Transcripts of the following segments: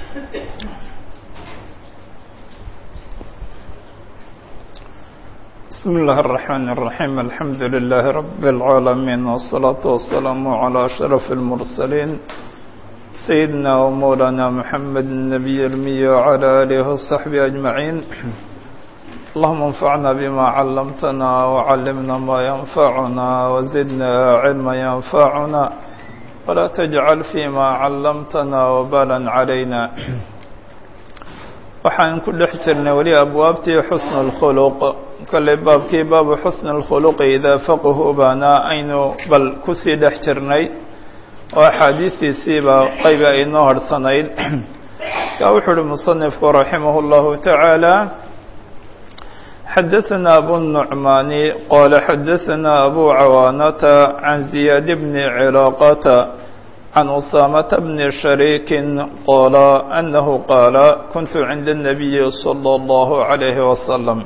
بسم الله الرحمن الرحيم الحمد لله رب العالمين والصلاة والسلام على أشرف المرسلين سيدنا ومولانا محمد النبي المي وعلى آله وصحبه أجمعين اللهم انفعنا بما علمتنا وعلمنا ما ينفعنا وزدنا علما ينفعنا ولا تجعل فيما علمتنا وبالا علينا waxaan ku dhex jirnay weli abwaabtii xusn اlkhuluq kolley baabkii baabu xusn اlkhuluqi idaa faqhu baana aynu bal kusii dhex jirnay oo axaadiistiisiiba qaybi ay noo harhsanayd ka wuxuu uhi musanifku raximah اllahu taعaalى xadaثna abu النucmaani qala xadaثna abu cawaanata can ziyaad bni cilaaqata عن أسامة بن شريك قال أنه قال كنت عند النبي صلى الله عليه وسلم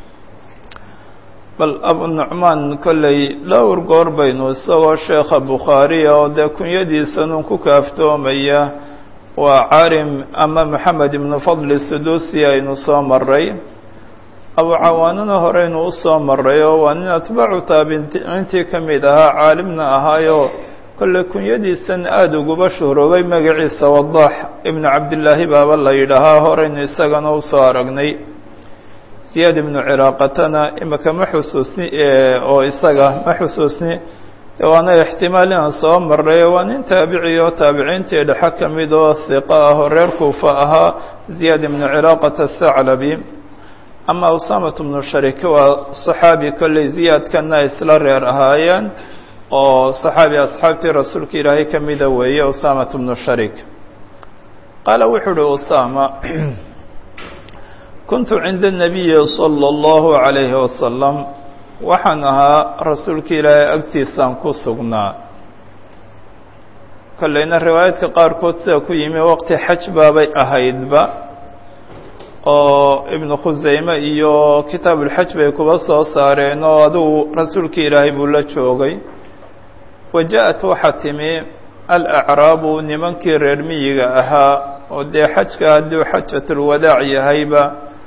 bal abu nucmaan kolley dhowr goor baynu isagoo sheekha bukhaariya oo dee kunyadiisanun ku kaaftoomaya waa carim ama maxamed ibnu fadli sudusi aynu soo maray abu cawaanana horeynu u soo maray oo waa nin atbaacu taabiciintii ka mid ahaa caalimna ahaayo kolle kunyadiisan aada uguba shuhroobay magaciisa wadaax ibnu cabdillaahi baaba la yidhaahaa horeynu isagana usoo aragnay ziyaad ibnu ciraaqatana imika ma xusuusni oo isaga ma xusuusni waana ixtimaal inaan soo maray waa nin taabici oo taabiciintii dhexe ka mid oo hiqa ah oo reer kuufa ahaa ziyaad ibnu ciraaqata athaclabi ama usamat bnu sharik waa saxaabi kolley ziyaadkana isla reer ahaayeen oo saxaabi asxaabtii rasuulka ilaahay ka mida weeye usamat bnu sharik qaala wuxuu uhi usama kuntu cinda الnabiyi salى اllahu عalayhi wasalam waxaan ahaa rasuulka ilaahay agtiisaan ku sugnaa kolleyna riwaayaadka qaarkood sida ku yimi waqti xaj baabay ahaydba oo ibnu khuseyme iyo kitaab ulxaj bay kuba soo saareen oo adigu rasuulka ilaahay buu la joogay wa ja-at waxaa timi alacraabu nimankii reer miyiga ahaa oo dee xajka hadduu xajatulwadaac yahayba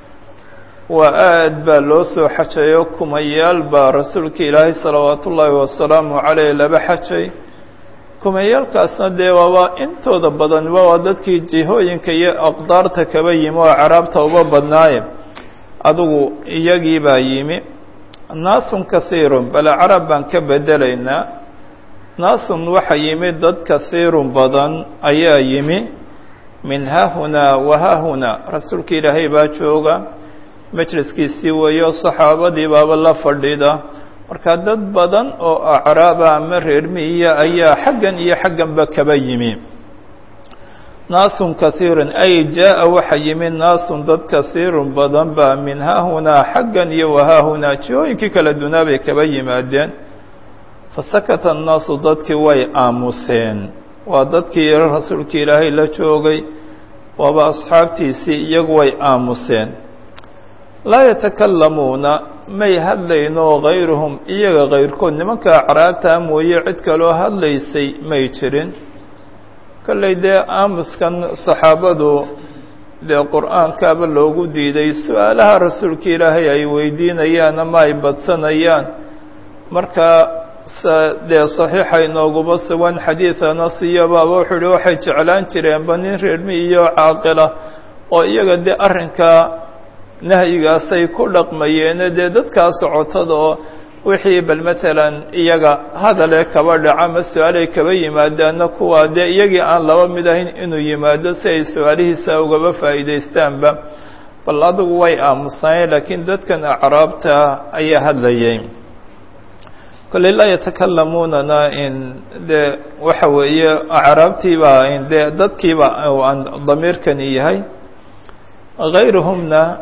waa aad baa loo soo xajayo kumayaal baa rasuulka ilaahay salawaatu ullaahi wasalaamu caleyh laba xajay kumayaalkaasna dee waaba intooda badanba waa dadkii jihooyinka iyo aqdaarta kaba yimi oo acraabta uba badnaaye adigu iyagii baa yimi naasun kahiirun bal acraab baan ka bedelaynaa naasun waxa yimi dad kahiirun badan ayaa yimi min haahunaa wa haahunaa rasuulka ilaahay baa jooga majliskiisii weeyo saxaabadii baaba la fadhida marka dad badan oo acraaba ama reer miyiya ayaa xaggan iyo xagganba kaba yimi naasun kahiirun ay jaa-a waxa yimi naasun dad kahiirun badan baa min haahunaa xaggan iyo wa haahunaa jihooyinkii kala dunaa bay kaba yimaadeen fasakata annaasu dadkii way aamuseen waa dadkii rasuulka ilaahay la joogay waaba asxaabtiisii iyagu way aamuseen laa yatakalamuuna may hadlayno hayruhum iyaga kayrkood nimanka acraabtaa mooye cid kaloo hadlaysay may jirin kolley dee aamuskan saxaabadu dee qur-aankaaba loogu diiday su-aalaha rasuulka ilaahay ay weydiinayaan ama ay badsanayaan marka dee saxiixa inooguba sugan xadiid anas iyo baaba wuxuu uhi waxay jeclaan jireenba nin reermi iyo caaqila oo iyaga dee arrinka nahyigaasay ku dhaqmayeene dee dadkaa socotada oo wixii bal matalan iyaga hadale kaba dhaca ma su-aalay kaba yimaadaana kuwaa dee iyagii aan laba mid ahayn inuu yimaado si ay su-aalihiisa ugaba faa'iidaystaanba bal adigu way aamusnaayeen laakiin dadkan acraabta ayaa hadlayay kolley laa yatakalamuunana in dee waxa weeye acraabtiibaa in dee dadkiiba aan damiirkani yahay hayruhumna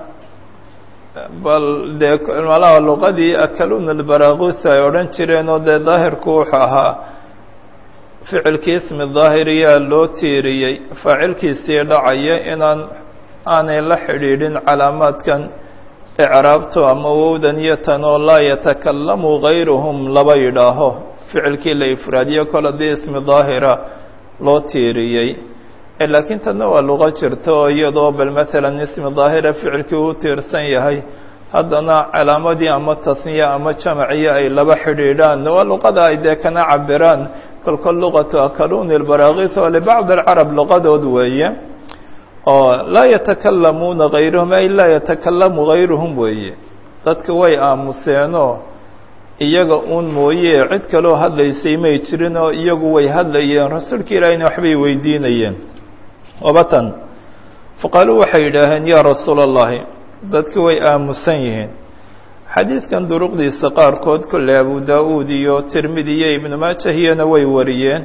bal dee malaha luqadii akaluna lbaragusa ay odhan jireen oo dee daahirku wuxuu ahaa ficilkii ismi daahiriyaa loo tiiriyey faacilkiisii dhacaya inaan aanay la xidhiidhin calaamaadkan icraabto ama wowdan iyo tan oo laa yatakalamu gayruhum laba yidhaaho ficilkii la ifraadiyo kol haddii ismi daahira loo tiiriyey laakiin tanna waa luqo jirto iyadoo bal maalan ismi daahira ficilkii u tiirsan yahay haddana calaamadii ama tasniya ama jamaciya ay laba xidhiidhaan waa luqada ay dee kana cabiraan kolkol luqatu akaluni lbaraakis oo libacd alcarab luqadood weeye oo laa yatakalamuuna gayruhum ay laa yatakalamu gayruhum weeye dadka way aamuseenoo iyaga uun mooye cid kaloo hadlaysay may jirin oo iyagu way hadlayeen rasuulka ilaahiyna waxbay weydiinayeen wabatan faqaaluu waxay yidhaaheen yaa rasuula allahi dadki way aamusan yihiin xadiidkan duruqdiisa qaarkood kolley abu daa-uud iyo tirmidi iyo ibnu maajahiyana way wariyeen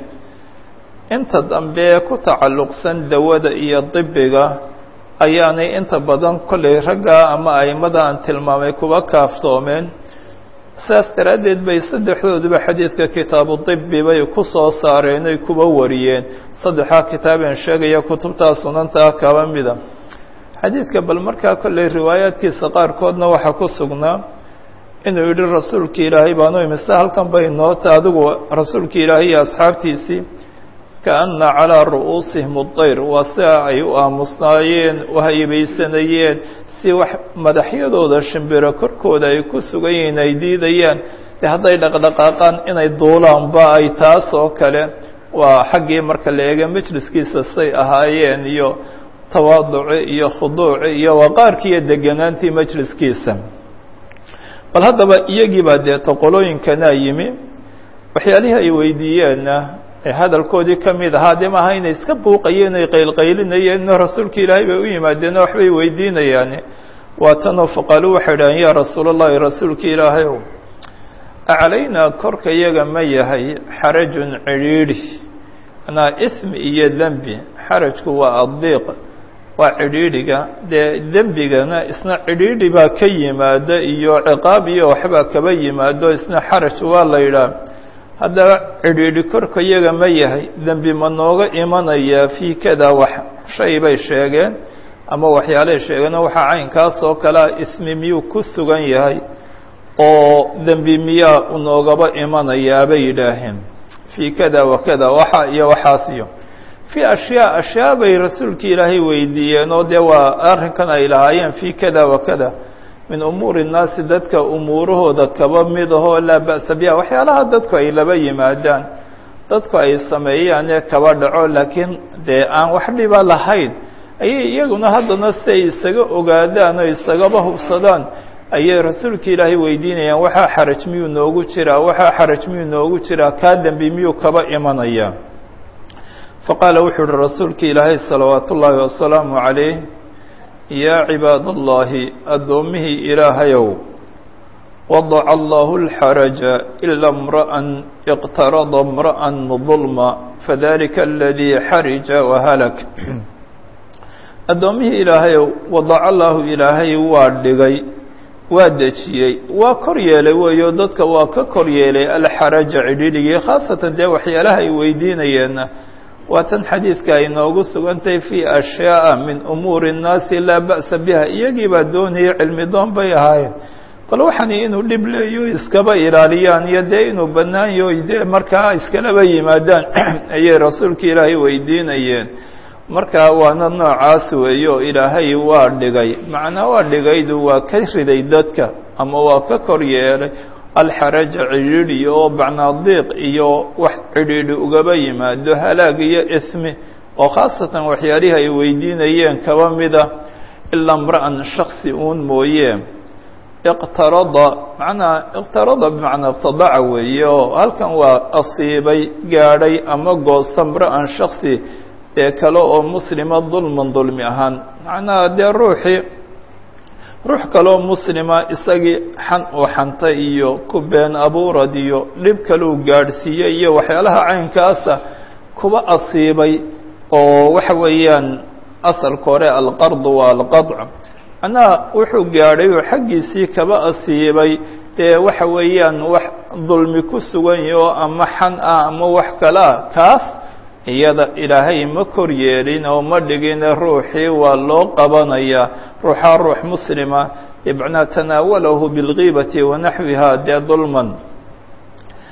inta dambe ku tacalluqsan dawada iyo dibiga ayaanay inta badan kolley ragga ama aimada aan tilmaamay kuba kaaftoomeen saas daraaddeed bay saddexdooduba xadiidka kitaabu dibi bay ku soo saareen ay kuba wariyeen saddexdaa kitaabeen sheegaya kutubtaa sunantaa kaba mida xadiidka bal markaa kolley riwaayaadkiisa qaarkoodna waxaa ku sugnaa inuu yidhi rasuulka ilaahay baanu imise halkan bay noota adigu rasuulka ilaahay iyo asxaabtiisii kaana calaa ru'uusihim udayr waa sia ay u aamusnaayeen u haybaysanayeen si wax madaxyadooda shimbiro korkooda ay ku sugan yihiin ay diidayaan de hadday dhaqdhaqaaqaan inay duulaanba ay taas oo kale waa xaggii marka la eega majliskiisa say ahaayeen iyo tawaaduci iyo khuduuci iyo waqaarkii iyo deganaantii majliskiisa bal haddaba iyagii baa dee toqolooyinkanaa yimi waxyaalihii ay weydiiyeenna ee hadalkoodii ka mid ahaa dee maaha inay iska buuqayeen ay qaylqaylinayeen ino rasuulka ilaahay bay u yimaadeen oo waxbay weydiinayaan waa tanoo faqaaluu waxay idhaheen yaa rasuul allahi rasuulka ilaahay ow acalaynaa korka iyaga ma yahay xarajun cidhiidhi manaa ismi iyo dembi xarajku waa addiiq waa cidhiidhiga dee dembigana isna cidhiidhi baa ka yimaada iyo ciqaab iyo waxbaa kaba yimaado isna xaraj waa la yidhaah haddaba cidhiidhi korka iyaga ma yahay dembi ma nooga imanayaa fii kada wax shay bay sheegeen ama waxyaalay sheegeen waxaa caynkaas oo kalea ismi miyuu ku sugan yahay oo dembi miyaa unoogaba imanayaa bay yidhaaheen fii kada wa kada waxa iyo waxaas iyo fii ashyaa ashyaa bay rasuulka ilaahay weydiiyeen oo dee waa arrinkan ay lahaayeen fii kada wa kada min umuuri الnaasi dadka umuurahooda kaba mid ahoo laa ba'sa biha waxyaalaha dadku ay laba yimaadaan dadku ay sameeyaan ee kaba dhaco laakiin dee aan wax dhiba lahayn ayay iyaguna haddana si ay isaga ogaadaan oo isagaba hubsadaan ayay rasuulka ilaahay weydiinayaan waxaa xaraj miyuu noogu jiraa waxaa xaraj miyuu noogu jiraa kaa dembi miyuu kaba imanaya faqaala wuxuu uhi rasuulka ilaahay salawaat ullaahi wasalaamu calayh yaa cibaad allahi addoommihii ilaahayow wadaca allahu alxaraja ila imra'an iqtarada imra'an dulma fadalika aladii xarija wahalak addoommihii ilaahayow wadaca allaahu ilaahay waa dhigay waa dejiyey waa kor yeelay weeyo dadka waa ka kor yeelay alxaraja cidhidhigii khaasatan dee waxyaalaha ay weydiinayeenna waa tan xadiidka ay noogu sugantahay fii ashyaaءa min umuuri الnaasi laa ba'sa biha iyagii baa doonayay cilmi doon bay ahaayeen bal waxani inuu dhib leeyo iskaba ilaaliyaan iyo dee inuu bannaanyo dee markaa iskalaba yimaadaan ayay rasuulka ilaahay weydiinayeen markaa waana noocaas weeyo ilaahay waa dhigay macnaa waa dhigaydu waa ka riday dadka ama waa ka kor yeelay alxaraja cidhiidhi oo bacnaadiiq iyo wax cidhiidhi ugaba yimaado halaag iyo ismi oo khaasatan waxyaalihii ay weydiinayeen kaba mida ilaa imra'an shaksi uun mooye iqtarada macnaa iqtarada bimacnaa iqtadaca weeye oo halkan waa asiibay gaadhay ama goosta imra'an shaksi ee kale oo muslima dulman dulmi ahaan macnaha dee ruuxii ruux kaloo muslima isagii xan uu xantay iyo ku been abuurad iyo dhib kaleu gaadhsiiyey iyo waxyaalaha caynkaasa kuba asiibay oo waxa weeyaan asalka hore alqardu waa alqadc macnaha wuxuu gaadhay oo xaggiisii kaba asiibay dee waxa weeyaan wax dulmi ku sugan yaho ama xan ah ama wax kale ah kaas iyada ilaahay ma kor yeelin oo ma dhigine ruuxii waa loo qabanayaa ruuxaa ruux muslima bimacnaa tanaawalahu bilgiibati wanaxwiha dee dulman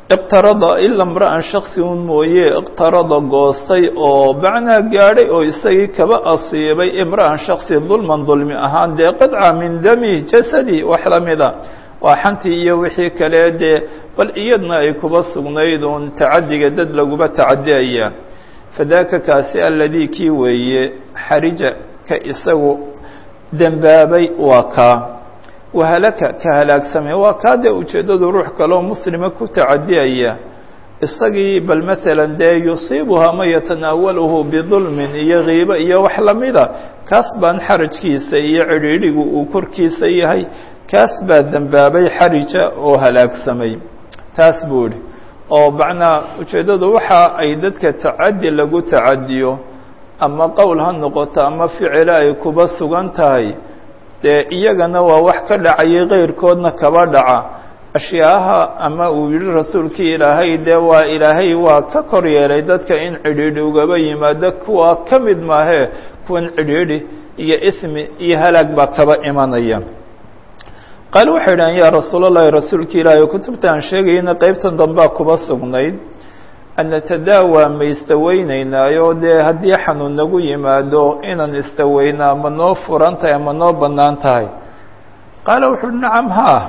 iqtarada ila mra'an shaksi un mooye iqtarada goostay oo macnaa gaadhay oo isagii kaba asiibay imra'an shaksi dulman dulmi ahaan dee qidca min dami jasadi wax lamida waa xantii iyo wixii kale dee bal iyadna ay kuba sugnayd uun tacadiga dad laguba tacadiyaya fadaaka kaasi aladii kii weeye xarija ka isagu dembaabay waa kaa wahalaka ka halaagsamay waa kaa dee ujeeddadu ruux kaloo muslima ku tacadiyaya isagii bal maalan dee yusiibuha man yatanaawaluhu bidulmin iyo kiibo iyo wax lamida kaas baan xarajkiisa iyo cidhiidhigu uu korkiisa yahay kaas baa dembaabay xarija oo halaagsamay taas buu idhi oo macnaa ujeeddadu waxa ay dadka tacadi lagu tacadiyo ama qowl ha noqoto ama ficilo ay kuba sugan tahay dee iyagana waa wax ka dhacayay keyrkoodna kaba dhaca ashyaaha ama uu yihi rasuulkii ilaahay dee waa ilaahay waa ka kor yeelay dadka in cidhiidhi ugaba yimaado kuwa ka mid maahee kuwan cidhiidhi iyo ismi iyo halaag baa kaba imanaya qaal waxay idhahan yaa rasuulallahi rasuulka ilaahay oo kutubta aan sheegayna qeybtan dambaa kuba sugnayd an natadaawaa ma istaweynaynaayo dee haddii xanuun nagu yimaado inaan istaweynaa ma noo furan tahay ama noo bannaan tahay qaala wuxu uhi nacam haa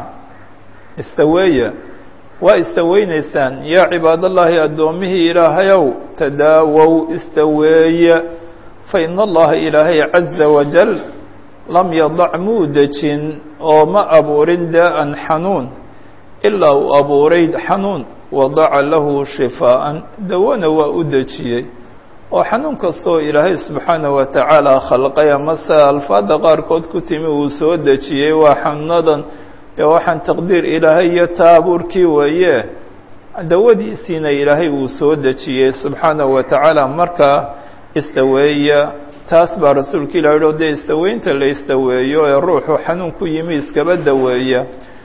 istaweeya waa istaweynaysaan yaa cibaadallaahi addoommihii ilaahayow tadaawow istaweeya fa ina allaha ilaahay caza wajal lam yadac muu dejin oo ma abuurin daa-an xanuun ilaa uu abuuray xanuun wadaca lahu shifaa'an dawona waa u dejiyey oo xanuun kastoo ilaahay subxaanaه wa tacaala khalqay amase alfaadda qaarkood ku timi uu soo dejiyey waa xanuunadan ee waxaan taqdiir ilaahay iyo taabuurkii weeye dawadiisiina ilaahay uu soo dejiyey subxaanaه wa tacaala markaa istaweeya taas baa rasuulka ilah o dee istaweynta la istaweeyo ee ruuxu xanuun ku yimi iskaba daweeya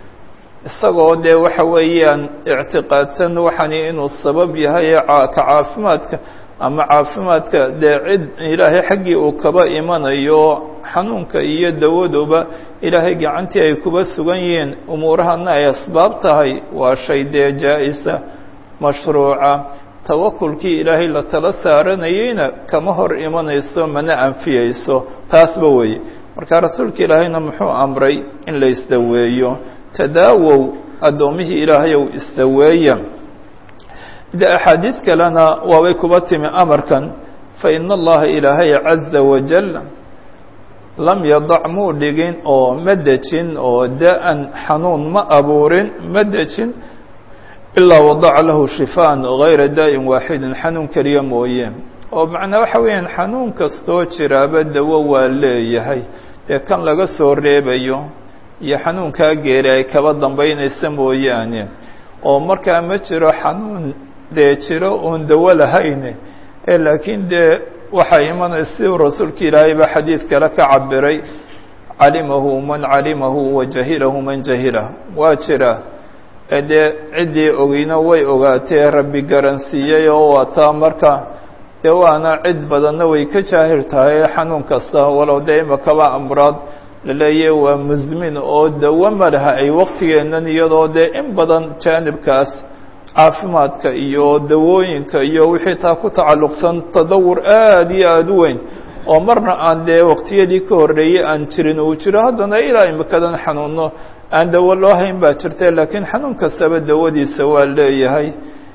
isagoo dee waxa weeyaan ictiqaadsan waxani inuu sabab yahay ka caafimaadka ama caafimaadka dee cid ilaahay xaggii uu kaba imanayo xanuunka iyo dawaduba ilaahay gacantii ay kuba sugan yihiin umuurahana ay asbaab tahay waa shay dee jaa-isa mashruuca tawakulkii ilaahay la tala saaranayeyna kama hor imanayso mana anfiyeyso taasba weeye marka rasuulka ilaahayna muxuu amray in la isdaweeyo tadaawow addoommihii ilaahayow isdaweeya de axaadiid kalena waabay kuba timi amarkan fa ina allaha ilaahay caza wajal lam yadac muu dhigin oo ma dejin oo da-an xanuun ma abuurin ma dejin ilaa wadaca lahu shifaan gayra daa'in waaxidin xanuun keliya mooye oo macnaa waxa weeyaan xanuun kastoo jiraaba dawo waa leeyahay dee kan laga soo reebayo iyo xanuunkaa geeri ay kaba dambeynaysa mooyaane oo markaa ma jiro xanuun dee jiro oon dawo lahayn ee laakiin dee waxay imanaysa siduu rasuulka ilaahay ba xadiid kale ka cabiray calimahu man calimahu wa jahilahu man jahilah waa jira dee ciddii ogeyna way ogaatee rabbi garansiiyey oo waataa marka dee waana cid badanna way ka jaahir tahay xanuun kasta walow dee imakaba amraad laleeyahy waa musmin oo dawo ma laha ay waqtigeennan iyadoo dee in badan jaanibkaas caafimaadka iyo dawooyinka iyo wixii taa ku tacalluqsan tadawur aada iyo aada u weyn oo marna aan dee waqtiyadii ka horreeyey aan jirin uu jiro haddana ilaa imikadan xanuuno aan dawo loo hayn baa jirta laakiin xanuun kastaba dawadiisa waa leeyahay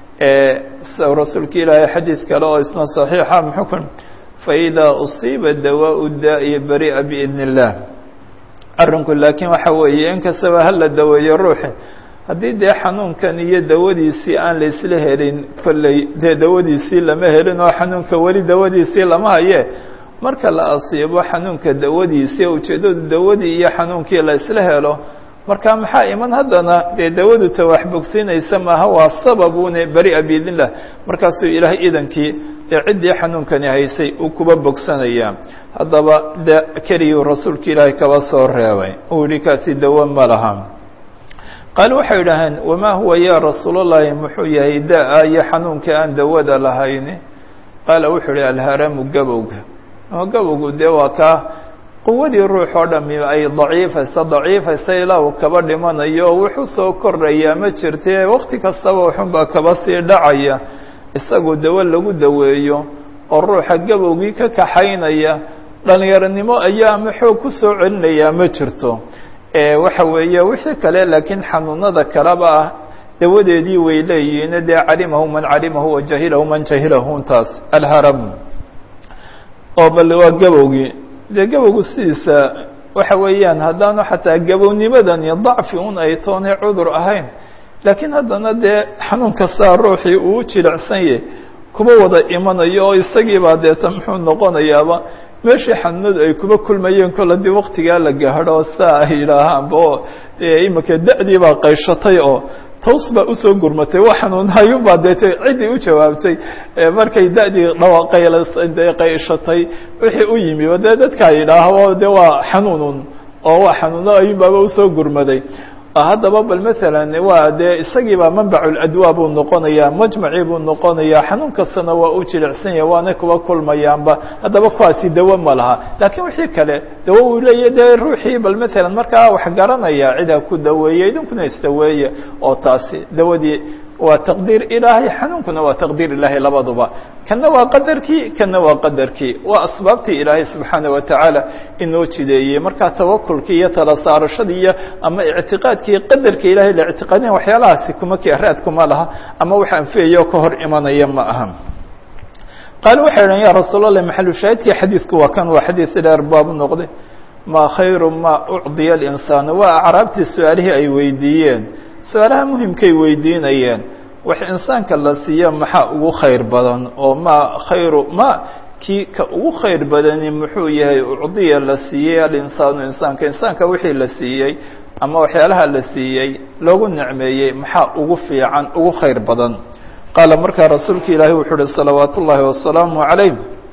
rasuulka ilaahay xadiid kale oo isna saxiixa muxukun faidaa usiiba dawaau daa'i bari'a biidn illah arrinku laakiin waxa weeye in kastaba hala daweeyo ruuxi haddii dee xanuunkan iyo dawadiisii aan la isla helin kolley dee dawadiisii lama helin oo xanuunka weli dawadiisii lama haye marka la asiibo xanuunka dawadiisii ujeeddadu dawadii iyo xanuunkii la isla helo marka maxaa iman haddana dee dawadu ta wax bogsiinaysa maaha waa sababune beri'a biidn illah markaasuu ilaahay idankii dee ciddii xanuunkani haysay uu kuba bogsanaya haddaba de keliyuu rasuulka ilaahay kaba soo reebay uu yihi kaasi dawo ma laha qaal waxay idhaaheen wamaa huwa ya rasuulallahi muxuu yahay da-a iyo xanuunka aan dawada lahayni qaala wuxuu ihi alharamu gabowga oo gabowgu dee waa kaa quwadii ruux oo dhami ay daciifaysa daciifaysa ilaa uu kaba dhimanayo wuxuu soo kordhayaa ma jirte wakti kastaba waxunbaa kaba sii dhacaya isagoo dawo lagu daweeyo oo ruuxa gabowgii ka kaxaynaya dhalinyaronimo ayaa ama xoog ku soo celinayaa ma jirto waxa weeye wixii kale laakiin xanuunada kaleba ah dawadeedii way leeyihiin dee calimahu man calimahu wa jahilahu man jahilahu ntaas alharam oo bal waa gabowgii dee gabowgu sidiisa waxa weeyaan haddaanu xataa gabownimadani dacfi un ay toonay cudur ahayn laakiin haddana dee xanuun kastaa ruuxii uu jilicsan yahy kuma wada imanayo oo isagiibaa deeta muxuu noqonayaaba meeshii xanuunadu ay kuba kulmayeen kol haddii waktigaa la gaadho saa ay yidhaahaanba oo dee iminka da-dii baa qayshatay oo taws baa usoo gurmatay wa xanuunhayunbaa deete ciddii u jawaabtay markay da-dii dhawaqayla qayshatay wixii u yimi dee dadkaa yidhaaho de waa xanuunun oo waa xanuuno ayunbaaba usoo gurmaday haddaba bal maalan waa dee isagiibaa manbaculadwaa buu noqonayaa majmacii buu noqonayaa xanuun kastana waa u jilicsan yahay waana kuba kulmayaanba haddaba kuwaasi dawo ma laha laakiin wixii kale dawo uu leeya dee ruuxii bal maalan markaa wax garanaya cidaa ku daweeya idinkuna isdaweeya oo taasi dawadii waa taqdiir ilaahay xanuunkuna waa taqdiir ilaahay labaduba kana waa qadarkii kana waa qadarkii waa asbaabtii ilaahay subxaana wa tacaala inoo jideeyey markaa tawakulkii iyo tala saarashadii iyo ama ictiqaadkii qadarka ilahay la ictiqaadin waxyaalahaasi kuma keraad kuma laha ama wax anfiyayo ka hor imanaya ma aha qaal waxay idhan ya rasuul allah maxalu shaahidkii xadiidku waa kan waa xadiid dheer baabu noqday ma khayru ma ucdiya alinsaanu waa acraabtii su-aalihii ay weydiiyeen su-aalaha muhimkay weydiinayeen wax insaanka la siiya maxaa ugu khayr badan oo ma khayru ma kii ka ugu khayr badani muxuu yahay ucdiya la siiyey alinsaanu insaanka insaanka wixii la siiyey ama waxyaalaha la siiyey loogu nicmeeyey maxaa ugu fiican ugu khayr badan qaala markaa rasuulka ilaahi wuxuu uhi salawaat ullaahi wasalaamu calayh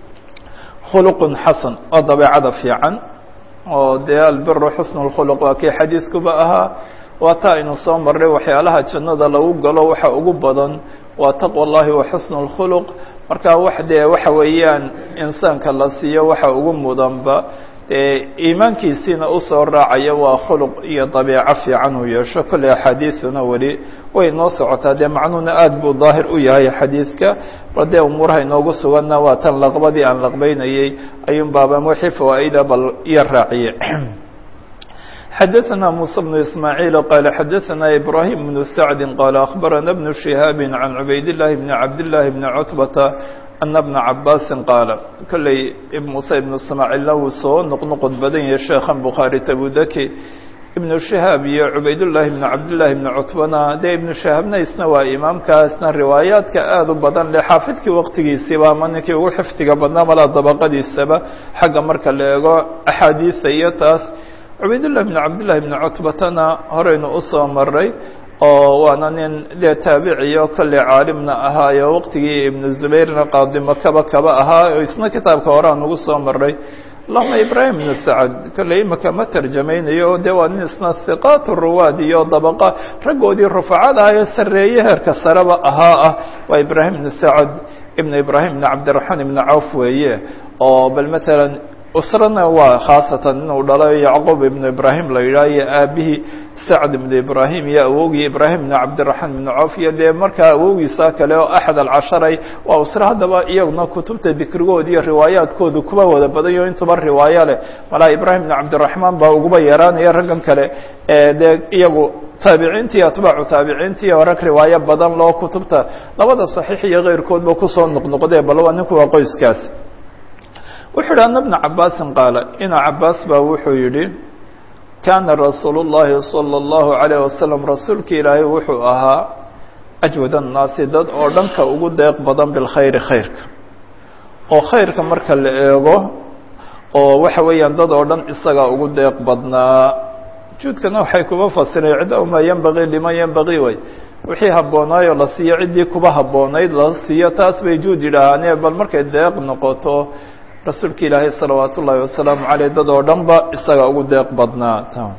khuluqun xasan oo dabeecada fiican oo dee albiru xusnu lkhuluq waa kii xadiidkuba ahaa waa taa aynu soo marray waxyaalaha jannada lagu galo waxa ugu badan waa taqwa اllahi wa xusnu اlkhuluq marka wax dee waxa weeyaan insaanka la siiyo waxa ugu mudanba dee iimaankiisiina usoo raacaya waa khuluq iyo dabiico fiican uu yeesho kolley axaadiisuna weli way noo socotaa dee macnuhuna aada buu daahir u yahay xadiidka bal dee umuuraha inoogu suganna waa tan laqbadii aan laqbeynayey ayuun baaba wixii fawaa-ida bal iyo raaciye xdثna موسى بن إسماعيل قال xdثna إبراهيم بن سعد قال أخبرنا بن شهاaب عن عبayd اللh بن عبد الله بن cتبة أن بن عabاس قاaل kolley موسى بن إسماعيلna wuu soo noqnoqod badan yahay sheekhan بخاaري تبudki iبن شهاaب iyo عubayd اللahi بن cabdاللahi بن cتبana dee iبن شهاaبna isna waa imaamkaasna riwaayaadka aad u badan le xaafidkii waqtigiisiba ama ninkii ugu xifdiga badnaa malaa dabaqadiisaba xagga marka la eego أxaadiiثa iyo taas cubaydullah bn cabdillahi bni cutbatana horeynu usoo maray oo waana nin dee taabiciyo kolley caalimna ahaayo waqtigii ibnu zubayrna qaadimakaba kaba ahaa oo isna kitaabka horean ugu soo maray allahuma ibraahim bnu sacad kolley imaka ma tarjamaynayo o dee waa nin isna hiqaat ruwaad iyo dabaqa raggoodii rufacad ah ee sarreeye heerka sareba ahaa ah waa ibraahim bnu sacad ibnu ibraahim bn cabdiraxmaan ibni cawf weeye oo bal matalan usrana waa khaasatan inuu dhalo yacquub ibnu ibraahim la yidhaah iyo aabihii sacd ibnu ibraahim iyo awowgii ibraahim ibnu cabdiraxmaan ibnu cawf iyo dee markaa awowgiisa kale oo axad alcasharay waa usre haddaba iyaguna kutubta dikrigood iyo riwaayaadkoodu kuba wada badanyo intuba riwaayo leh malaa ibraahim ibnu cabdiraxmaan baa uguba yaraanaya raggan kale dee iyagu taabiciintii atbaacu taabiciintii oo rag riwaayo badan loo kutubta labada saxiix iyo keyrkoodba kusoo noqnoqdee bal waa ninku waa qoyskaas wuxuu yidhi ana bna cabaasin qaala ina cabaas baa wuxuu yidhi kaana rasuulu llaahi salى اllahu عalayه wasalam rasuulka ilaahay wuxuu ahaa ajwad annaasi dad oo dhanka ugu deeq badan bilkhayri khayrka oo khayrka marka la eego oo waxa weeyaan dad oo dhan isagaa ugu deeq badnaa juudkana waxay kuba fasireen cidda maa yenbagii liman yenbagii way wixii habboonaayoo la siiyo ciddii kuba habboonayd la siiyo taas bay juud yidhaahaane bal markay deeq noqoto rasuulka ilaahay salawaat ullaahi wasalaamu caleyh dad oo dhan ba isaga ugu deeq badnaa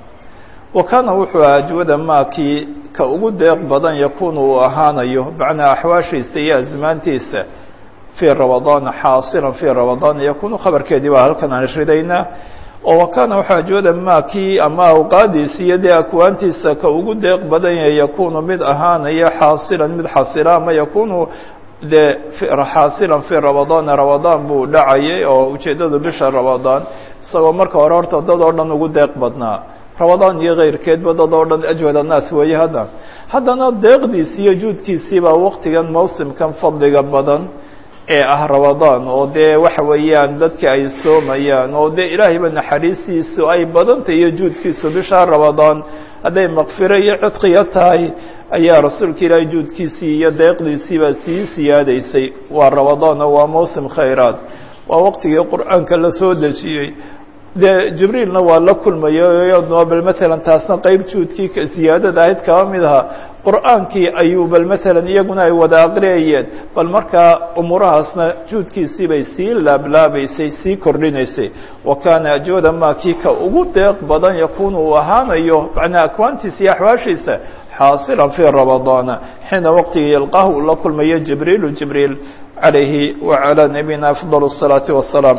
wa kaana wuxuu aha ajwada maakii ka ugu deeq badan yakuunu uu ahaanayo macnaa axwaashiisa iyo asmaantiisa fii ramadaana xaasilan fii ramadaana yakuunu khabarkeedii baa halkan aan ridaynaa oo wakaana waxaa jooda maa kii ama awqaadiisa iyo dee akwaantiisa ka ugu deeq badan yahay yakunu mid ahaanaya xaasilan mid xasila ama yakunu dee xaasilan fii ramadaana ramadaan buu dhacayay oo ujeeddadu bisha ramadaan isagoo marka hore horta dad oo dhan ugu deeq badnaa ramadaan iyo keyrkeedba dad oo dhan ajwad annaas weeye hadda haddana deeqdiisi iyo juudkiisii baa waktigan mawsimkan fadliga badan ee ah ramadaan oo dee waxa weeyaan dadka ay soomayaan oo dee ilaahayba naxariistiisu ay badantay iyo juudkiisu bisha ramadaan hadday makfiro iyo cidqiya tahay ayaa rasuulka ilaahay juudkiisii iyo deeqdiisiibaa sii siyaadaysay waa ramadaan oo waa mawsim khayraad waa waqtigii qur-aanka la soo dejiyey dee jibriilna waa la kulmayay bal matalan taasna qeyb juudkii siyaadada ahayd kaba mid ahaa qur-aankii ayuu bal matalan iyaguna ay wada aqriyayeen bal markaa umuurahaasna juudkiisii bay sii laablaabaysay sii kordhinaysay wa kaana ajwada maa kii ka ugu deeq badan yakunu uu ahaanayo macnaa akwaantiisa iyo axwaashiisa xaasilan fii ramadaana xiina waqtigii yalqaahu uu la kulmayo jibriilu jibriil calayhi wacalaa nabiyina afdal الsalaati wasalaam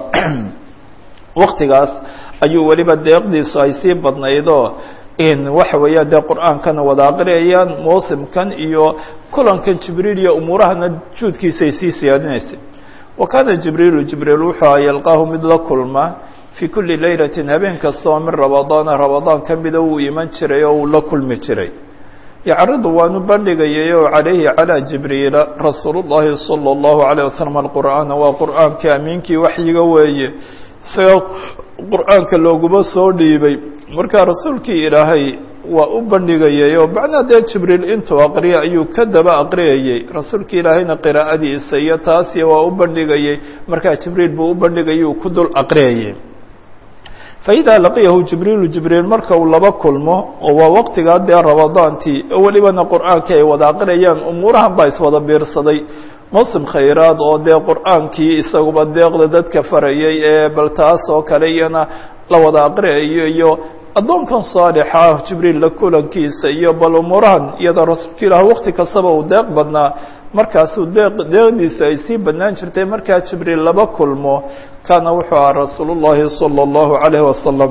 waktigaas ayuu weliba deeqdiisu ay sii badnaydoo in waxa weeya dee qur-aankana wada aqriyayaan mawsimkan iyo kulankan jibriil iyo umuurahana juudkiisa ay sii siyaadinaysay wa kaana jibriilu jibriil wuxuu a yalqaahu mid la kulma fii kuli laylatin habeen kasta oo min ramadaana ramadaan ka mida wuu iman jiray oo uu la kulmi jiray yacridu waanu bandhigayay oo calayhi calaa jibriila rasuulu llahi salى اllahu alayه wasalam alqur'aana waa qur'aankii amiinkii waxyiga weeye isaga qur-aanka looguma soo dhiibay marka rasuulkii ilaahay waa u bandhigayay oo macnaa dee jibriil intuu aqriya ayuu ka daba aqriyayey rasuulka ilaahayna qiraa'adiisa iyo taasi waa u bandhigayey markaa jibriil buu u bandhigayay uu ku dul aqriyayay faidaa laqiyahu jibriilu jibriil marka uu laba kulmo oo waa waqtigaa dee ramadaantii oo welibana qur-aankii ay wada aqriyayaan umuurahan baa iswada biirsaday mawsim khayraad oo dee qur-aankii isaguba deeqda dadka farayay ee bal taas oo kale iyana la wada aqriyayo iyo addoonkan saalixa ah jibriil la kulankiisa iyo bal umuurahan iyadoo rasuulka ilaah waqti kastaba uu deeq badnaa markaasuu deeq deeqdiisu ay sii badnaan jirtay markaa jibriil laba kulmo kaana wuxuu aha rasuulu llahi salى اllahu alayh wasalam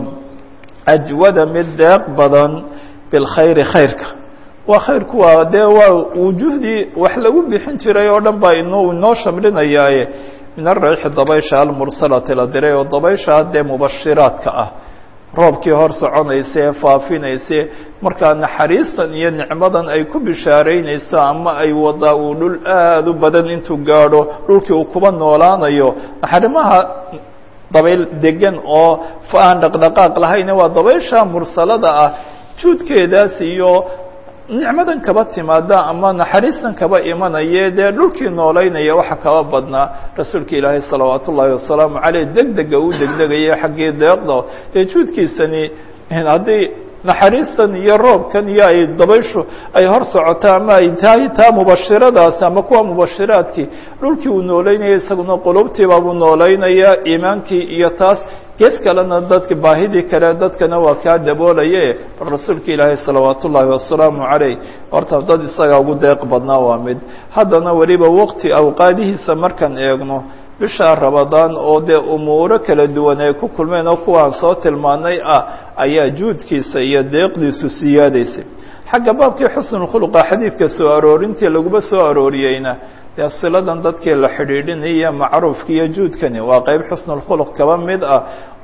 ajwada mid deeq badan bilkhayri khayrka waa khayrku waa dee waa wujuhdii wax lagu bixin jiray oo dhan baa inoo inoo shamlinayaaye min arayxi dabaysha almursalati la diray oo dabaysha dee mubashiraadka ah roobkii hor soconaysa ee faafinaysa markaa naxariistan iyo nicmadan ay ku bishaaraynayso ama ay wadaa uu dhul aada u badan intuu gaadho dhulkii uu kuba noolaanayo naxarimaha dabayl degan oo aan dhaqdhaqaaq lahayne waa dabaysha mursalada ah juudkeedaas iyo nicmadan kaba timaada ama naxariistan kaba imanaya dee dhulkii noolaynaya waxa kaba badnaa rasuulka ilaahay salawaat ullaahi wasalaamu caleyh deg dega uu degdegaya xaggii deeqda dee juudkiisani haddii naxariistan iyo roobkan iyo ay dabayshu ay hor socoto ama ay tahay taa mubashiradaasi ama kuwa mubashiraadkii dhulkii uu noolaynaya isaguna qulubtiibaabuu noolaynaya iimaankii iyo taas gees kalena dadka baahidii kale dadkana waa kaa daboolaye bal rasuulka ilaahay salawaat ullaahi wasalaamu caleyh horta dad isagaa ugu deeq badnaa waa mid haddana weliba waqti awqaadihiisa markaan eegno bisha ramadaan oo dee umuuro kala duwan ay ku kulmeen oo kuwaan soo tilmaanay ah ayaa juudkiisa iyo deeqdiisu siyaadaysay xagga baabkii xusnulkhuluqa xadiidka soo aroorintii laguma soo arooriyeyna dee siladan dadkii la xidhiidhinaya macruufka iyo juudkani waa qeyb xusnulkhuluq kaba mid ah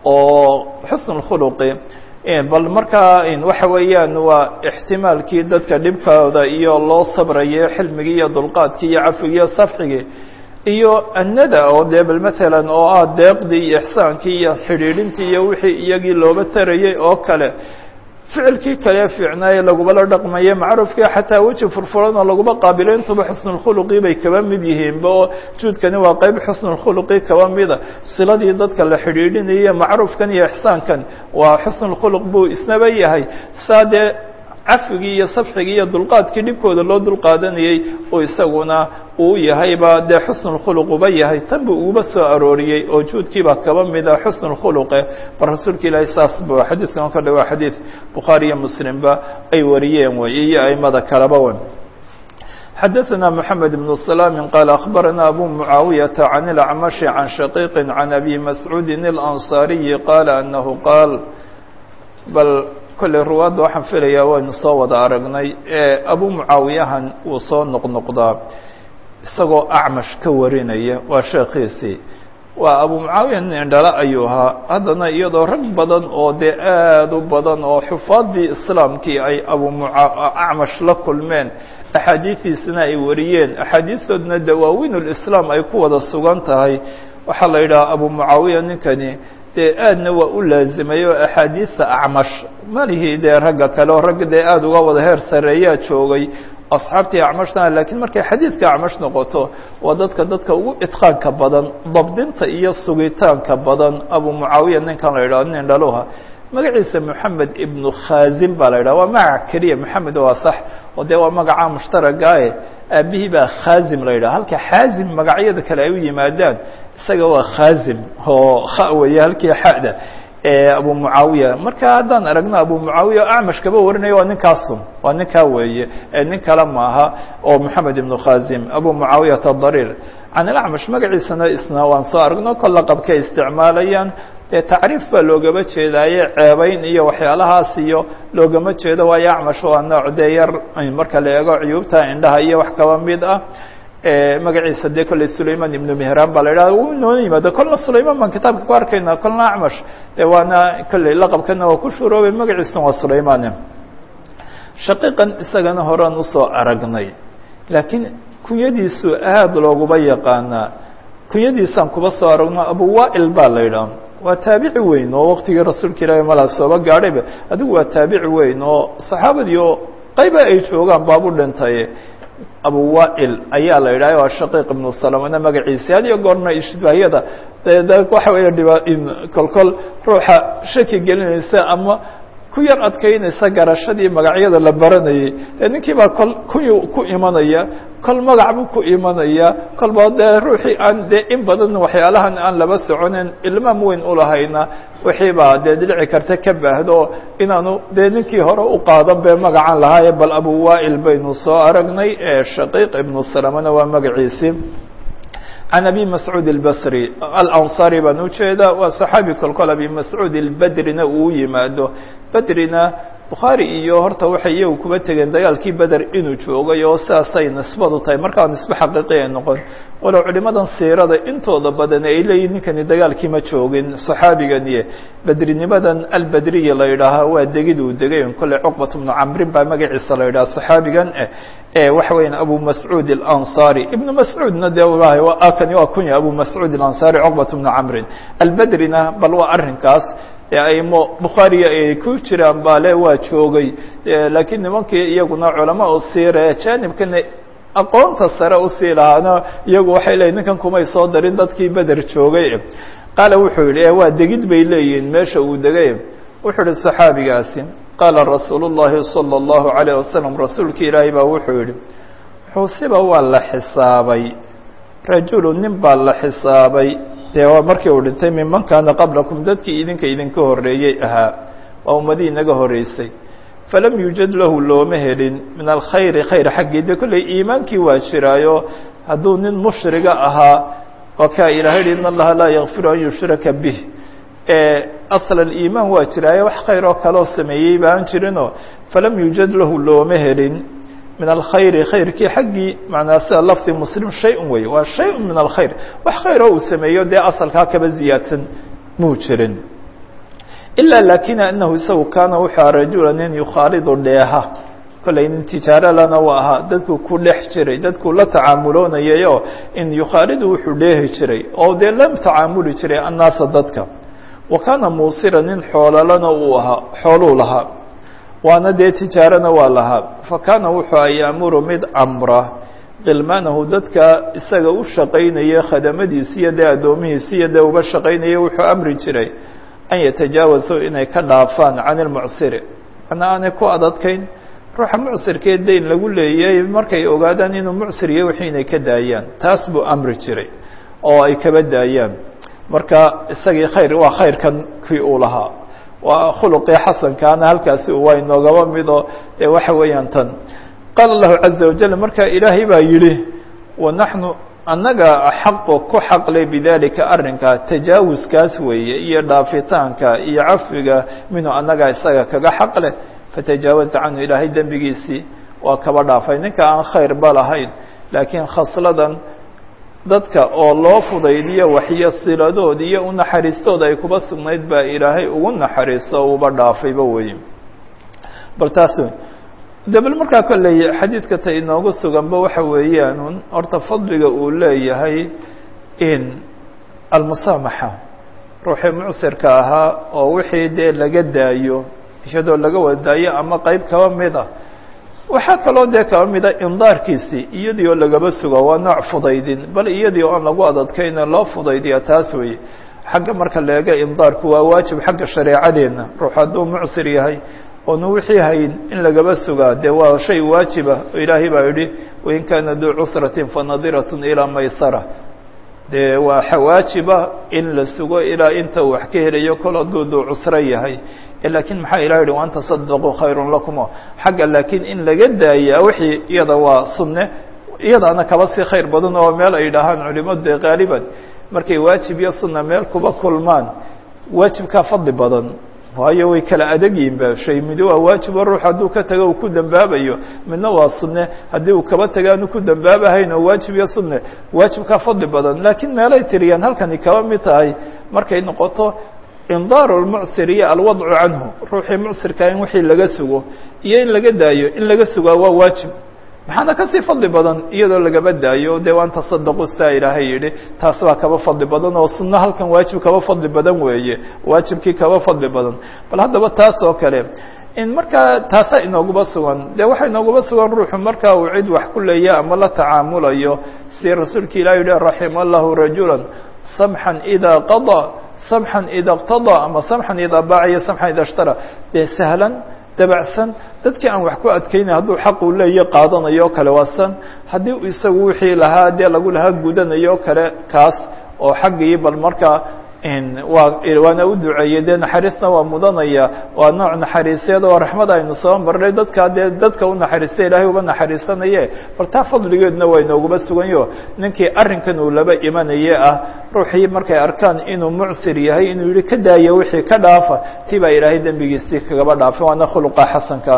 oo xusnulkhuluqi bal markaa waxa weeyaan waa ixtimaalkii dadka dhibkooda iyo loo sabrayo xilmigii iyo dulqaadkii iyo cafigii iyo safxigii iyo annada oo dee bal matalan oo ah deeqdii iyo ixsaankii iyo xidhiidhintii iyo wixii iyagii looba tarayay oo kale ficilkii kale fiicnaaye lagubala dhaqmaye macruufkii xataa weji furfuran oo laguma qaabilo intuba xusnulkhuluqii bay kaba mid yihiinba oo juudkani waa qeyb xusnulkhuluqii kaba mida siladii dadka la xidhiidhinaya macruufkan iyo ixsaankan waa xusnulkhuluq buu isnaba yahay saa dee cafigii iyo safxigii iyo dulqaadkii dhibkooda loo dulqaadanayey oo isaguna uu yahayba dee xusnulkhuluq uba yahay tan buu uguba soo arooriyey oo juudkiiba kaba mida xusnulkhuluqe bal rasuulka ilaahay saas bu xadiidkan ka dhawaa xadiid bukhaari iyo muslimba ay wariyeen wey iyo aimada kaleba wen xadaثna mحamed بن سلام qال أخbarana abu mعaawiyaةa عan الأcmaشh عan shaقيq عan abi mascuudi الأnصاriyi qal أnahu qaal bal kolley ruwaadda waxaan filayaa waynu soo wada aragnay ee abu mucaawiyahan wuu soo noqnoqdaa isagoo acmash ka warinaya waa sheekhiisii waa abu mucaawiya nin indhala ayuu ahaa haddana iyadoo rag badan oo dee aada u badan oo xufaaddii islaamkii ay abu acmash la kulmeen axaadiidiisana ay wariyeen axaadiistoodna dawaawiin ulislaam ay ku wada sugan tahay waxaa la yidhaha abu mucaawiya ninkani dee aadna waa u laazimay oo axaadiista acmash malihii dee ragga kale oo ragga dee aada uga wada heer sareeyaa joogay asxaabtii acmashna laakiin markay xadiidka acmash noqoto waa dadka dadka ugu idqaanka badan dabdinta iyo sugitaanka badan abu mucaawiya ninkan la yidhaho nin dhaluha magaciisa moxamed ibnu khazim baa la yidhaha waa magac keliya moxamed waa sax oo dee waa magaca mushtaragaae aabihii baa khazim la yidhaha halka xaazim magacyada kale ay u yimaadaan isaga waa khazim oo kha weeye halkii xada abu mucaawiya marka haddaan aragno abu mucaawiya acmash kaba warinaya waa ninkaasun waa ninkaa weeye nin kale maaha oo moxamed ibnu khazim abu mucaawiyata dariir can ilacmash magaciisana isna waan soo aragno kol laqabkay isticmaalayaan dee tacriif baa loogama jeedaaye ceebayn iyo waxyaalahaas iyo loogama jeedo waayo acmash waa nooc dee yar marka la eego cuyuubta indhaha iyo wax kaba mid ah magaciisa dee kolley sulayman ibnu mehraan baa la yidhaha u noo yimaado kolna sulayman baan kitaabka ku arkayna kolna acmash de waana kolley laqabkana waa ku shuroobay magaciisuna waa sulayman shaqiiqan isagana horaan usoo aragnay laakiin kunyadiisu aada looguba yaqaanaa kunyadiisaan kuba soo aragno abu waail baa la yidhaha waa taabici weyn oo waqtigii rasuulka ilaahi malaa sooba gaadhayba adigu waa taabici weyn oo saxaabadii oo qayba ay joogaan baabu dhintay abu waail ayaa la yidhaha waa shaqiiq ibnu salamana magaciisi had iyo goorna ishbahyada de waxa weeye dhiba kolkol ruuxa shaki gelinaysa ama ku yar adkaynaysa garashadii magacyada la baranayay ee ninkii baa kol kuyu ku imanaya kol magac buu ku imanaya kolba dee ruuxii aan dee in badan waxyaalahan aan laba soconen ilmaam weyn ulahayna wixii baa dee dhici karta ka baahdo inaanu dee ninkii hore u qaadan be magacan lahaaye bal abu waail baynu soo aragnay ee shaqiiq ibnu salamana waa magaciisii can abi mascuud اlbasri alanصari baan ujeedaa waa saxaabi kolkol abi mascuud ilbedrina uu yimaado bedrina bukhaari iyo horta waxay iyagu kuba tegeen dagaalkii beder inuu joogay oo sidaasay nisbadu tahay markaa nisbe xaqiiqi ay noqon walow culimadan siirada intooda badan ay leeyihin ninkani dagaalkii ma joogin saxaabiganiye bedrinimadan albedriya la yidhaahaa waa degid uu degay kolley cuqbat bnu camrin baa magaciisa la yidhaha saxaabigan eh waxa weeyaan abu mascuud اlansari ibnu mascuudna de kani waa kunya abu mascuud اlansari cuqbat bnu camrin albedrina bal waa arrinkaas aimo bukhaariga ay ku jiraan baale waa joogay laakiin nimankii iyaguna culama u siire janibkana aqoonta sare usii lahaana iyagu waxay leeyihin ninkan kumay soo darin dadkii beder joogay qaala wuxuu yidhi waa degid bay leeyihiin meesha uu degay wuxuu yihi saxaabigaasi qaala rasuul الlahi salى الlahu عalيه wasalam rasuulki ilaahay baa wuxuu yihi xusiba waa la xisaabay rajulu nin baa la xisaabay dee waa markii uu dhintay minman kaana qablakum dadkii idinka idinka horreeyey ahaa waa ummadii inaga horreysay falam yuujad lahu looma helin min alkhayri khayr xaggii de kolley iimaankii waa jiraayo hadduu nin mushriga ahaa waa kaa ilahay hi in allaha laa yakfiru an yushraka bih asl aliimaan waa jiraayo wax khayr oo kaloo sameeyey ba aan jirinoo falam yuujad lahu looma helin min alkhayri khayrkii xaggii macnaa sida lafdi muslim shay-un wey waa shay-un min alkhayr wax khayroo uu sameeyo dee asalkaa kaba ziyaadsan muu jirin ilaa laakina anahu isagu kaana wuxuu aha rajula nin yukhaalidu dheeha kollay nin tijaaro lana u ahaa dadku ku dhex jiray dadku la tacaamuloonayayoo in yukhaalidu wuxuu dheehi jiray oo dee la tacaamuli jiray annaasa dadka wa kaana muusira nin xoololana uu ahaa xooluu lahaa waana dee tijaarana waa lahaa fa kaana wuxuu a yaamuru mid amra khilmaanahu dadka isaga u shaqaynaya khadamadiisi iyo dee addoomihiisi iyo dee uba shaqaynaya wuxuu amri jiray an yatajaawasu inay ka dhaafaan can ilmucsiri macnaa aanay ku adadkayn ruuxa mucsirkee dayn lagu leeyay markay ogaadaan inuu mucsir yahay wixii inay ka daayaan taas buu amri jiray oo ay kaba daayaan marka isagii khayr waa khayrkan kii uu lahaa waa khuluqii xasankaana halkaasi waa inoogaba mido dee waxa weeyaan tan qaala allahu caza wajal marka ilaahay baa yidhi wanaxnu annaga xaqo ku xaqle bidalika arrinka tajaawuskaas weeye iyo dhaafitaanka iyo cafiga minhu annaga isaga kaga xaqle fatajaawaza canhu ilaahay dembigiisii waa kaba dhaafay ninka aan khayr ba lahayn laakiin khasladan dadka oo loo fudaydiyo waxyo siladood iyo u naxariistooda ay kuba sugnayd baa ilaahay ugu naxariisto uba dhaafayba weeye bal taas de bal markaa kolley xadiidka ta inoogu suganba waxa weeyaan horta fadliga uu leeyahay in almusaamaxa ruuxii mucsirka ahaa oo wixii dee laga daayo iyadoo laga wadaayo ama qeyb kaba mid a waxaa kaloo dee kaba mida indaarkiisii iyadii oo lagaba sugo waa nooc fudaydin bal iyadii oo aan lagu adadkayna loo fudaydiya taas weeye xagga marka leega indaarku waa waajib xagga shareecadeenna ruux hadduu mucsir yahay oonu wixii hayn in lagaba sugaa dee waa shay waajiba oo ilaahay baa yidhi wain kaana duu cusratin fanadiratun ilaa maysara dee waa waajiba in la sugo ilaa inta uu wax ka helayo kol hadduu duu cusro yahay laakiin maxaa ilah yihi waan tasadaquu khayrun lakumo xagga laakiin in laga daaya wixii iyada waa sunne iyadaana kaba sii khayr badan oo meel ay dhahaan culimadu dee qaaliban markay waajib iyo sunna meel kuba kulmaan waajibkaa fadli badan waayo way kala adag yihin ba shay midi waa waajibo ruux hadduu ka tago uu ku dembaabayo midna waa sunne haddii uu kaba taga aanu ku dembaabahayn oo waajib iyo sunne waajibkaa fadli badan laakiin meelay tiriyaan halkani kaba mid tahay markay noqoto indaaru lmucsir iyo alwadcu canhu ruuxii mucsirkaa in wixii laga sugo iyo in laga daayo in laga sugaa waa waajib maxaana kasii fadli badan iyadoo lagaba daayo dee waan tasadaqu sidaa ilaahay yidhi taas baa kaba fadli badan oo sunno halkan waajib kaba fadli badan weeye waajibkii kaba fadli badan bal haddaba taas oo kale in markaa taasaa inooguba sugan dee waxaa inooguba sugan ruuxu markaa uu cid wax ku leeya ama la tacaamulayo si rasuulka ilah yihi raxima allahu rajula samxan idaa qadaa samxan ida اqtadaa ama samxan idaa baaca iyo samxan ida ishtara dee sahlan dabacsan dadkii aan wax ku adkaynay hadduu xaq uu leeya qaadanayo o kale waasan haddii isagu wixii lahaa dee lagu lahaa gudanayo o kale kaas oo xaggii bal markaa waa waana u duceeyey dee naxariisna waa mudanaya waa nooc naxariiseed oo raxmad aynu soo marnay dadkaa dee dadka u naxariista ilaahay uba naxariisanaye bal taa fadligeedna waa inooguba suganyo ninkii arrinkan uu laba imanaye ah ruuxii markay arkaan inuu mucsir yahay inuu yihi ka daaya wixii ka dhaafa tii baa ilaahay dembigiisii kagaba dhaafay waana khuluqa xasanka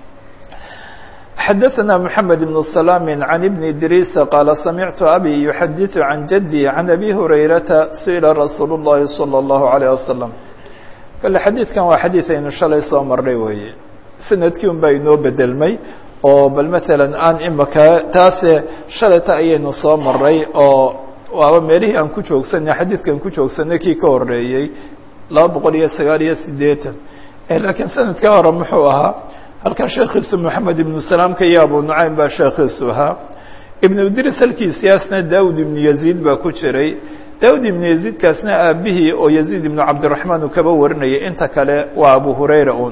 xdثna محamed بن سلام عن بن idrيس qال سمعت أbي يحadiث عن جدي عن أbي هريرةa سئلa رsuuل اللhi صلى الله عليه وسلم kale xadiidkan waa xadiiث aynu shalay soo marnay weeye sanadkii un baa inoo bedelmay oo bal mثalا aan imaka taase shalayta ayaynu soo maray oo waaba meelihii aan ku joogsanay xadiidkan ku joogsanay kii ka horeeyey laba boqol iyo sagaal iyo sideetan lakiin sanadka hore muxuu ahaa halkan sheekhiisu moxamed ibnu salaamka iyo abu nucaym baa sheekhiisu ahaa ibnu idris halkiisiyaasna daawud ibnu yaziid baa ku jiray daawud ibnu yaziidkaasna aabihii oo yaziid ibnu cabdiraxmaan uu kaba warinayay inta kale waa abu hurayra un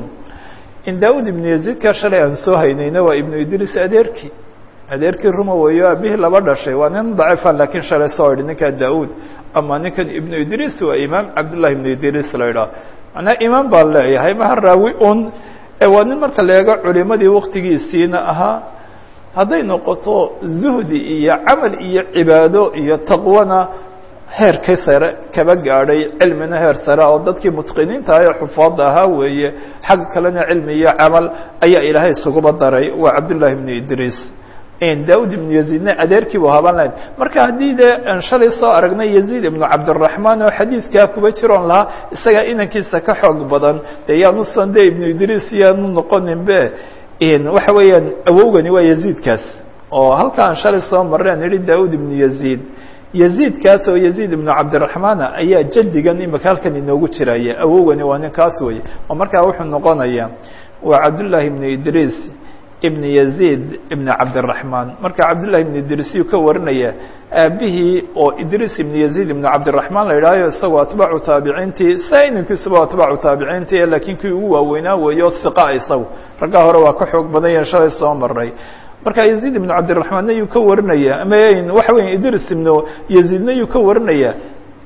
in daawud ibnu yaziidka shalay aan soo haynayna waa ibnu idris adeerkii adeerkii ruma weeyo aabihii laba dhashay waa nin daciifa laakiin shalay soo idhi ninkaa daawud ama ninkan ibnu idris waa imaam cabdullahi ibnu idris la idhaah macnaa imaam baan leeyahay maha raawi un waa nin marka la eego culimadii waktigiisiina ahaa hadday noqoto zuhdi iyo camal iyo cibaado iyo taqwana heerkii sare kaba gaadhay cilmina heer sare oo dadkii mutqiniinta ah ee xufaadda ahaa weeye xagga kalena cilmi iyo camal ayaa ilaahay isuguba daray waa cabdullahi ibnu idriis daud ibnu yaziidna adeerkii bu haban lahayn marka haddii dee aan shalay soo aragnay yaziid ibnu cabdiraxmaan oo xadiidkaa kuba jiroon lahaa isagaa inankiisa ka xoog badan dee yaanusan de ibnu idriis yaanu noqonin be waxa weeyaan awowgani waa yaziidkaas oo halka aan shalay soo marray aan idhi daud ibnu yaziid yaziidkaas oo yaziid ibnu cabdiraxmaana ayaa jadigan imika halkan inoogu jiraya awowgani waa ninkaas weye oo markaa wuxuu noqonayaa waa cabdullaahi ibnu idriis ibn yaziid ibn cabdiraxmaan marka cabdullahi ibn idriis yuu ka warinaya aabihii oo idriis ibn yaziid ibn cabdiraxmaan la yidhahyo isagoo atbaacu taabiciintii saa inankiisuba atbaacu taabiciintii laakiin kii ugu waaweynaa weeyo hiqa isagu raggaa hore waa ka xoog badan yahe shalay soo maray marka yaziid ibnu cabdiraxmaanna yuu ka warinaya ama waxa weya idriis ibnu yaziidna yuu ka warinaya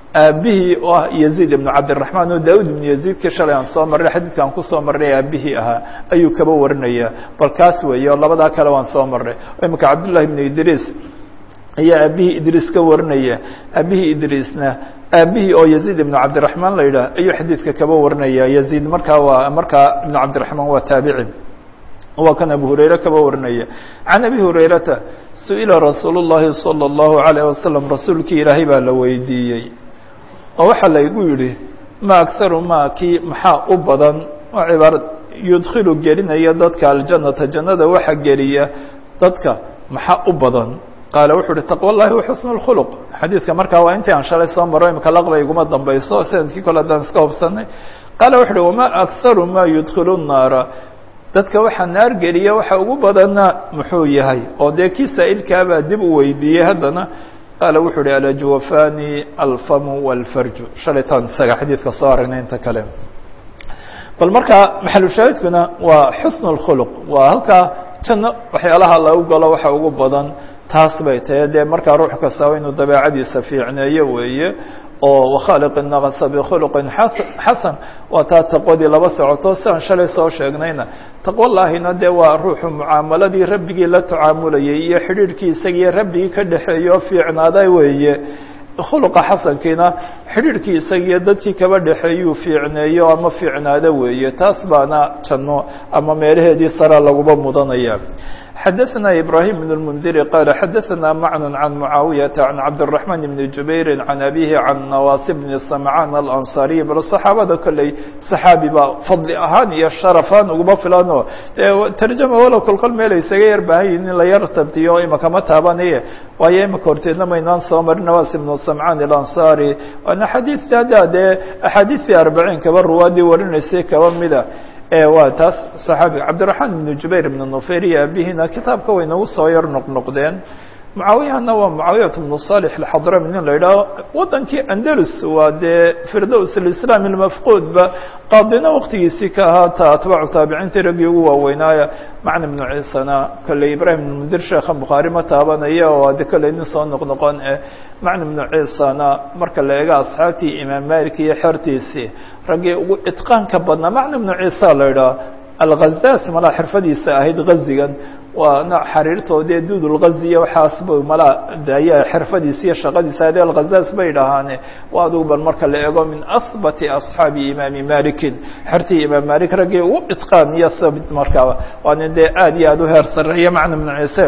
aabihii oo ah yaziid ibnu cabdiraxmaan oo daawud ibnu yaziidka shalay aan soo marray xadiidka aan kusoo marray aabihii ahaa ayuu kaba warinaya bal kaas weeye oo labadaa kale waan soo marray imika cabdullahi ibnu idriis ayaa aabihii idriis ka warinaya aabihii idriisna aabihii oo yaziid ibnu cabdiraxmaan la yidhaah ayuu xadiidka kaba warinaya yaziid markaa waa markaa ibnu cabdiraxmaan waa taabici waa kan abu hurayre kaba warinaya can abi hurayrata su-ila rasuulu llahi salى اllahu alayh wasalam rasuulkii ilaahay baa la weydiiyey oo waxaa laygu yidhi ma akharu ma kii maxaa u badan oo cibaarad yudkilu gelinaya dadka aljanata jannada waxa geliya dadka maxaa u badan qaala wuxuu uhi taqwa llahi wa xusn اlkhuluq xadiidka markaa waa intii aan shalay soo maro imika laqba iguma dambayso sanadkii kole haddaan iska hobsanay qaala wuxu uhi wama akharu ma yudkilu الnaara dadka waxaa naar geliya waxa ugu badanna muxuu yahay oo dee kii saa'ilkaabaa dib u weydiiyey haddana qaala wuxuu uhi alajwafani alfamu walfarju shalaytaan isaga xadiidka soo aragnay inta kale bal markaa maxalushaahidkuna waa xusn اlkhuluq waa halkaa janno waxyaalaha lagu galo waxa ugu badan taas bay tahay dee markaa ruux kastaba inuu dabeecadiisa fiicneeyo weeye oo wakhaaliq الnaqsa bkhuluqin xasan waa taa taqwadii laba socoto siaan shalay soo sheegnayna taqwo laahina dee waa ruuxu mucaamaladii rabbigii la tacaamulayay iyo xidhiirhkii isagiiyo rabbigii ka dhexeeya oo fiicnaaday weeye khuluqa xasankiina xidhiirhkii isagiiyo dadkii kaba dhexeeyuu fiicneeyo ama fiicnaado weeye taas baana janno ama meelaheedii sara laguba mudanaya xdثna إbrahيم بن المنdir qال xdثna mعن عن معaaوiيaةa عن cabدالرحمن بن جubayr عن أbيه عن نواaس بن سمعاn الأنصاaري bal صaxaabada kolley صaxaabi ba fadli ahaan iyo شharفaan uguma filano tarjama walow kolkol meel isaga yar baahan yihin in la yar tabtiyo imakama taabanaye waayo imika horteedna maynaan soo marin نواس بن سمعاn الأنصاrي waana xadiiث hadda dee أxaadiiثii arbacيin kaba ruwaadii warinaysay kaba mida waa taas صaxaabiga cabdiرaحmaan بن jubayr بن nufeyr iyo aabihina kitaabka way nagu soo yar noqnoqdeen mucaawiyahana waa mucaawiyat بnu صالح الxadrami nin la yidhaaho wadankii andalus waa dee firdows الإسlاam الmafquudba qaadina waktigiisii ka ahaata atbaacu taabiciintii raggii ugu waaweynaayo macna بnu ciisana kolley ibrahim بn mundir sheekha bukhaari ma taabanaya oo ade kolley nin soo noqnoqon eh macna بnu ciisana marka la eego asxaabtii imaam malik iyo xertiisii raggii ugu itqaanka badnaa macna بnu ciisa la yidhaho alghazaas malaa xirfadiisa ahayd ghazigan waa nooc xariirtoodee duudulghaziya waxaasba malaa ayaa xirfadiisa iyo shaqadiisa ade alghazaas bay dhahaane waa adugu bal marka la eego min ahbati asxaabi imaami malikin xertii imaam malik raggii ugu itqaan iyo thabit markaaba waa nin dee aad iyo aad u heer sareeya macna bnu ciise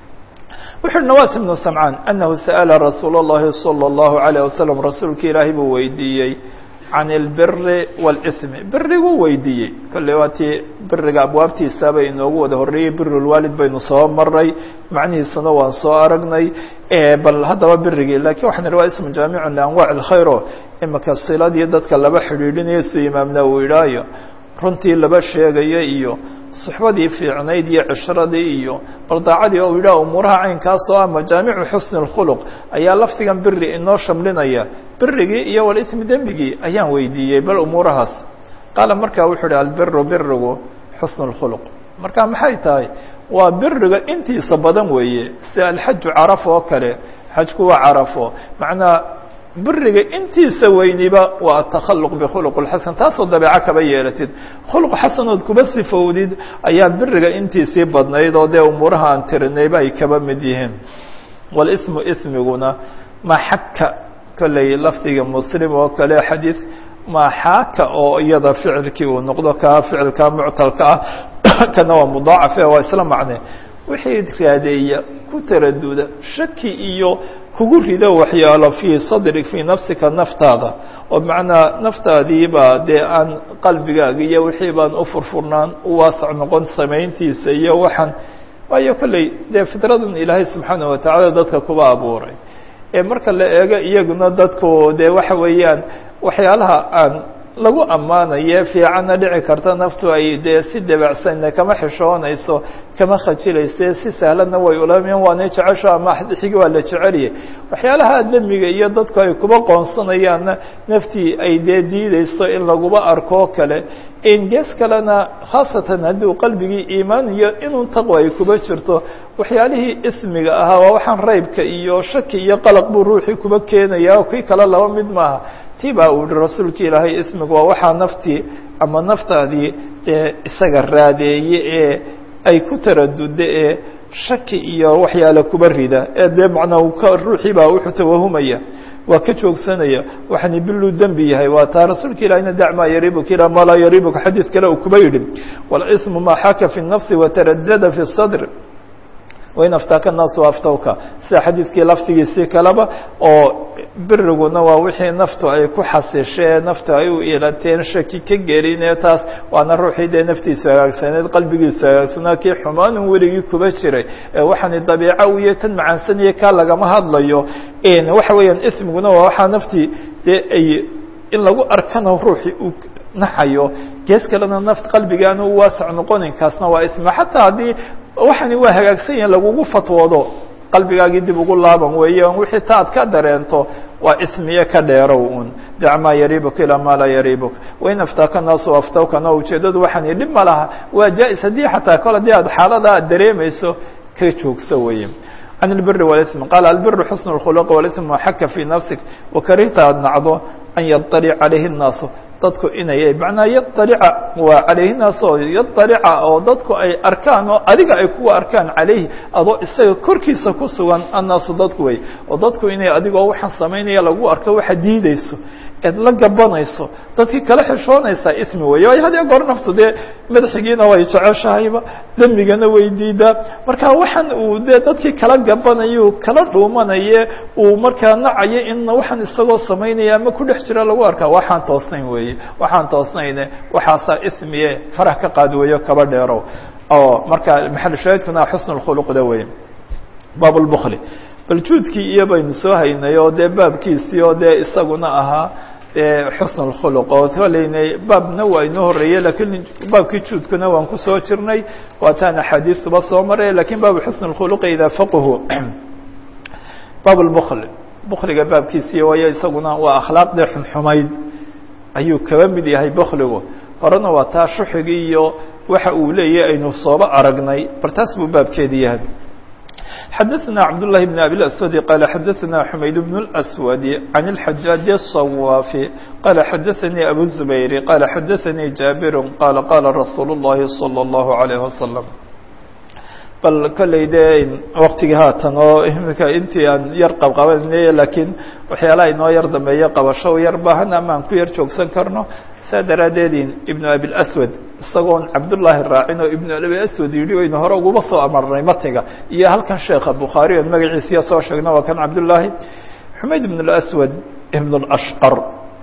wuxu uhi nawas ibnu samcaan anahu sa'ala rasuul اllahi salى اllahu عalيه wasalam rasuulka ilaahay buu weydiiyey can اlbiri wاlsmi biriguu weydiiyey kolley waa tii biriga abwaabtiisaba inoogu wada horreeyey birulwaalid baynu soo maray macnihiisana waan soo aragnay bal haddaba birigii lakiin waxaan ihi waa ismu jaamicu lianwac اlkhayro imika siladii dadka laba xidhiidhinayo su imaamna uu idhaayo runtii laba sheegaya iyo suxbadii fiicnayd iyo cishradii iyo baldaacadii oo yidhaha umuuraha caynkaas oo ah majaamicu xusni اlkhuluq ayaa lafdigan biri inoo shamlinaya birigii iyo walismi dembigii ayaan weydiiyey bal umuurahaas qaala markaa wuxuu uhi albiru birigu xusn اlkhuluq marka maxay tahay waa biriga intiisa badan weeye sida alxaju carafo oo kale xajku waa carafo macnaa biriga intiisa weyniba waa atakhaluq bikhuluq اlxasan taasoo dabeeco kaba yeelatid khuluq xasanood kuba sifowdid ayaa biriga intiisii badnayd oo dee umuuraha aan tirinayba ay kaba mid yihiin walismu ismiguna ma xaka kolley lafdiga muslim oo kale xadiid ma xaaka oo iyada ficilkii uu noqdo kaa ficilka muctalka ah kana waa mudaacafe waa isla macne wixii raadeeya ku taraduda shaki iyo kugu rido waxyaalo fii sadrig fii nafsika naftaada oo macnaa naftaadiiba dee aan qalbigaaga iyo wixii baan u furfurnaan u waasac noqon samayntiisa iyo waxaan waayo kolley dee fitradan ilaahay subxaanaه watacaala dadka kuba abuuray ee marka la eego iyaguna dadku dee waxa weeyaan waxyaalaha aan lagu ammaanaye fiicanna dhici karta naftu ay dee si dabacsanna kama xishoonayso kama khajilayse si sahlanna way ulamiyan waana jecesho ama xigi waa la jeceliyay waxyaalaha demiga iyo dadku ay kuba qoonsanayaanna naftii ay dee diideyso in laguba arkoo kale gees kalena khaasatan hadduu qalbigii iimaan iyo inuu taqwa ay kuba jirto waxyaalihii ismiga ahaa waa waxaan raybka iyo shaki iyo qalaq buu ruuxii kuba keenaya oo kii kale laba mid maaha tii baa uu yihi rasuulka ilaahay ismiga waa waxaa naftii ama naftaadii dee isaga raadeeye ee ay ku taraduda ee shaki iyo waxyaale kuba rida ee dee macnaa ruuxii baa wuxuu tawahumaya waa ka joogsanaya waxani biluu dembi yahay waa taa rasuulka ilahina dac maa yaribuka ilaa maa laa yaribuka xadiid kale uu kuba yidhi wاlsmu maa xaka fi الnafsi wataradada fi الsadr wain aftaaka الnaasu aftawka sida xadiidkii laftigiisii kaleba oo biriguna waa wixii naftu ay ku xasishee naftu ay u ilateen shaki ka gelinee taas waana ruuxii dee naftiisu hagaagsaneed qalbigiisu hagaagsanaa kii xumaanun weligii kuba jiray waxaani dabiico uyo tan macaansanaya kaa lagama hadlayo waxa weeyaan ismiguna waa waxaa naftii dee ay in lagu arkana ruuxii uu naxayo gees kalena naft qalbigaana u waasac noqonin kaasna waa ismi xataa haddii waxani waa hagaagsan yahin lagugu fatwoodo qalbigaagii dib ugu laaban weeye wixii ta ad ka dareento waa ismiye ka dheerow un dac maa yaribuka ilaa maa laa yaribuka wain aftaaka naasu aftawkana ujeedadu waxaan dhib ma laha waa jaa-is haddii xataa kol haddii aad xaalada aad dareemayso ka joogso weeye can اlbiri wاlsm qaala albiru xusn اkhuluq wاlsm ma xaka fii nafsik wakarihta aad nacdo an yaطalic calayhi الnaasu dadku inay macnaa yaطalica waa calayhi naas oo yaطalica oo dadku ay arkaan oo adiga ay kuwa arkaan calayhi adoo isaga korkiisa ku sugan annaasu dadku wey oo dadku inay adigoo waxaan samaynaya lagu arko waxa diideyso eed la gabanayso dadkii kala xishoonaysaa ismi weeye waayo had iyo goor naftu dee madaxigiina way jeceshahayba dembigana way diidaa marka waxaan uu dee dadkii kala gabanayo kala dhuumanaye uu markaa nacayo in waxaan isagoo samaynaya ama ku dhex jira lagu arkaa waxaan toosnayn weeye waxaan toosnayne waxaasaa ismiye farah ka qaad weeyo kaba dheerow oo marka maxal shaahidkuna xusn khuluqda weye baab lbkli bal juudkii iyo baynu soo haynay oo dee baabkiisii oo dee isaguna ahaa xusn اkhuluq oo koleynay baabna waa inoo horeeye lakiin baabkii juudkuna waan kusoo jirnay waataan axaadiisuba soo maray lakin baabu xusn اkhuluqi idaa faqhu baab lbkl bkliga baabkiisii waayo isaguna waa akhlaaqdii xunxumayd ayuu kaba mid yahay bkligu horena waa taa shuxigii iyo waxa uu leeyahy aynu sooba aragnay bartaas buu baabkeedi yahay xdثna cبداللahi بن أbي الأسود qال xdثna حmayd بن الأسود عن الحجاaج الصواف qال xdثnي أbو الزبير qال xdثnي جابر qال qال رsuuل اللhi صلى الله عليه وسلم bal kolley dee waktigii haatan oo imika intii aan yar qabqabanay lakiin waxyaalaha inoo yar dambeeya qabasho yar baahan ama aan ku yar joogsan karno saa daraaddeed iبن أbي الأسود isagoon cabdullaahi raacin oo ibnu abi aswad yidhi waynu hore uguma soo amarnay matiga iyo halkan sheekha bukhaari oon magaciisiya soo sheegna waa kan cabdullaahi xumayd ibn اlaswad ibn اlashqar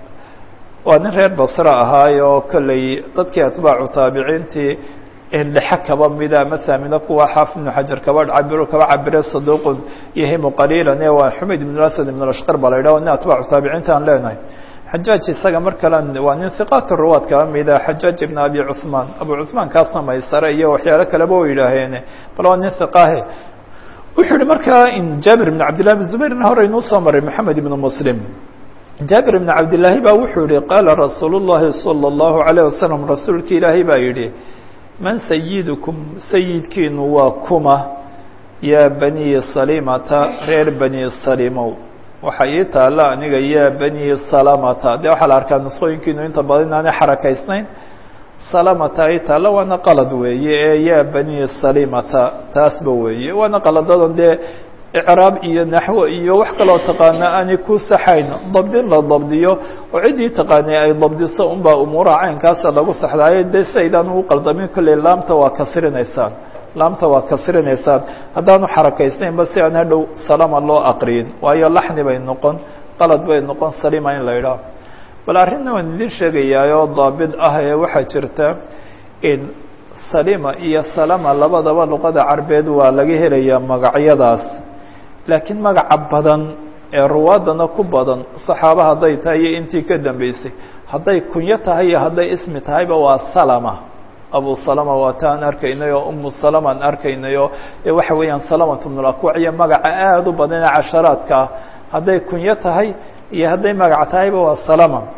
waa nin reer basre ahaay oo kolley dadkii atbaacu taabiciintii dhexe kaba mida ama saamino kuwa xaafid ibnu xajar kaba cabiro kaba cabire saduuqun yahimu qaliilan ee waa xumayd ibn اlaswad ibn اlashqar baa la yidhah nin atbaacu taabiciinta aan leenahay xajaaj isaga mar kale waa nin hiqaat ruwaad kaba mida xajaaj ibn abi cuثmaan abu cuثmaan kaasna maysare iyo waxyaalo kaleba o yidhaaheene bal waa nin hiqaahe wuxuu yihi markaa in jaabir ibn cabdillahi bn zubayrna hore inuu soo maray moxamed ibn muslim jaabir ibn cabdillaahi baa wuxuu yihi qaala rasuul الlahi salى الlahu عalيه wasalam rasuulki ilaahay baa yidhi man sayidukum sayidkiinu waa kuma yaa bani salimata reer bani salimow waxaa ii taalla aniga yaa bani salamata dee waxaa la arkaa nusqooyinkiinu inta badan inaanay xarakaysnayn salamata ii taalla waana qalad weeye ee yaa bani salimata taasba weeye waana qaladadan dee icraab iyo naxwo iyo wax kaloo taqaana aanay ku saxayn dabdin la dabdiyo oo ciddii taqaanay ay dabdiso unbaa umuuraha caynkaasa lagu saxdaayo dee si aydaan ugu qaldamin kolley laamta waa kasrinaysaan laamta waa kasrinaysaan haddaanu xarakaysnaynba si aan hadhow salama loo aqriyin waayo laxni bay noqon qalad bay noqon salima in la idhaaho bal arrinna waan idin sheegayaayoo daabid ah ee waxaa jirta in salima iyo salama labadaba luqada carbeed waa laga helayaa magacyadaas laakiin magaca badan ee ruwaadana ku badan saxaaba hadday tahay iyo intii ka dambeysay hadday kunyo tahay iyo hadday ismi tahayba waa salama abu salama waa ta aan arkaynay oo umu salama aan arkaynay oo dee waxa weeyaan salamatu bn lakwac iyo magaca aada u badan ee casharaadka ah hadday kunyo tahay iyo hadday magac tahayba waa salama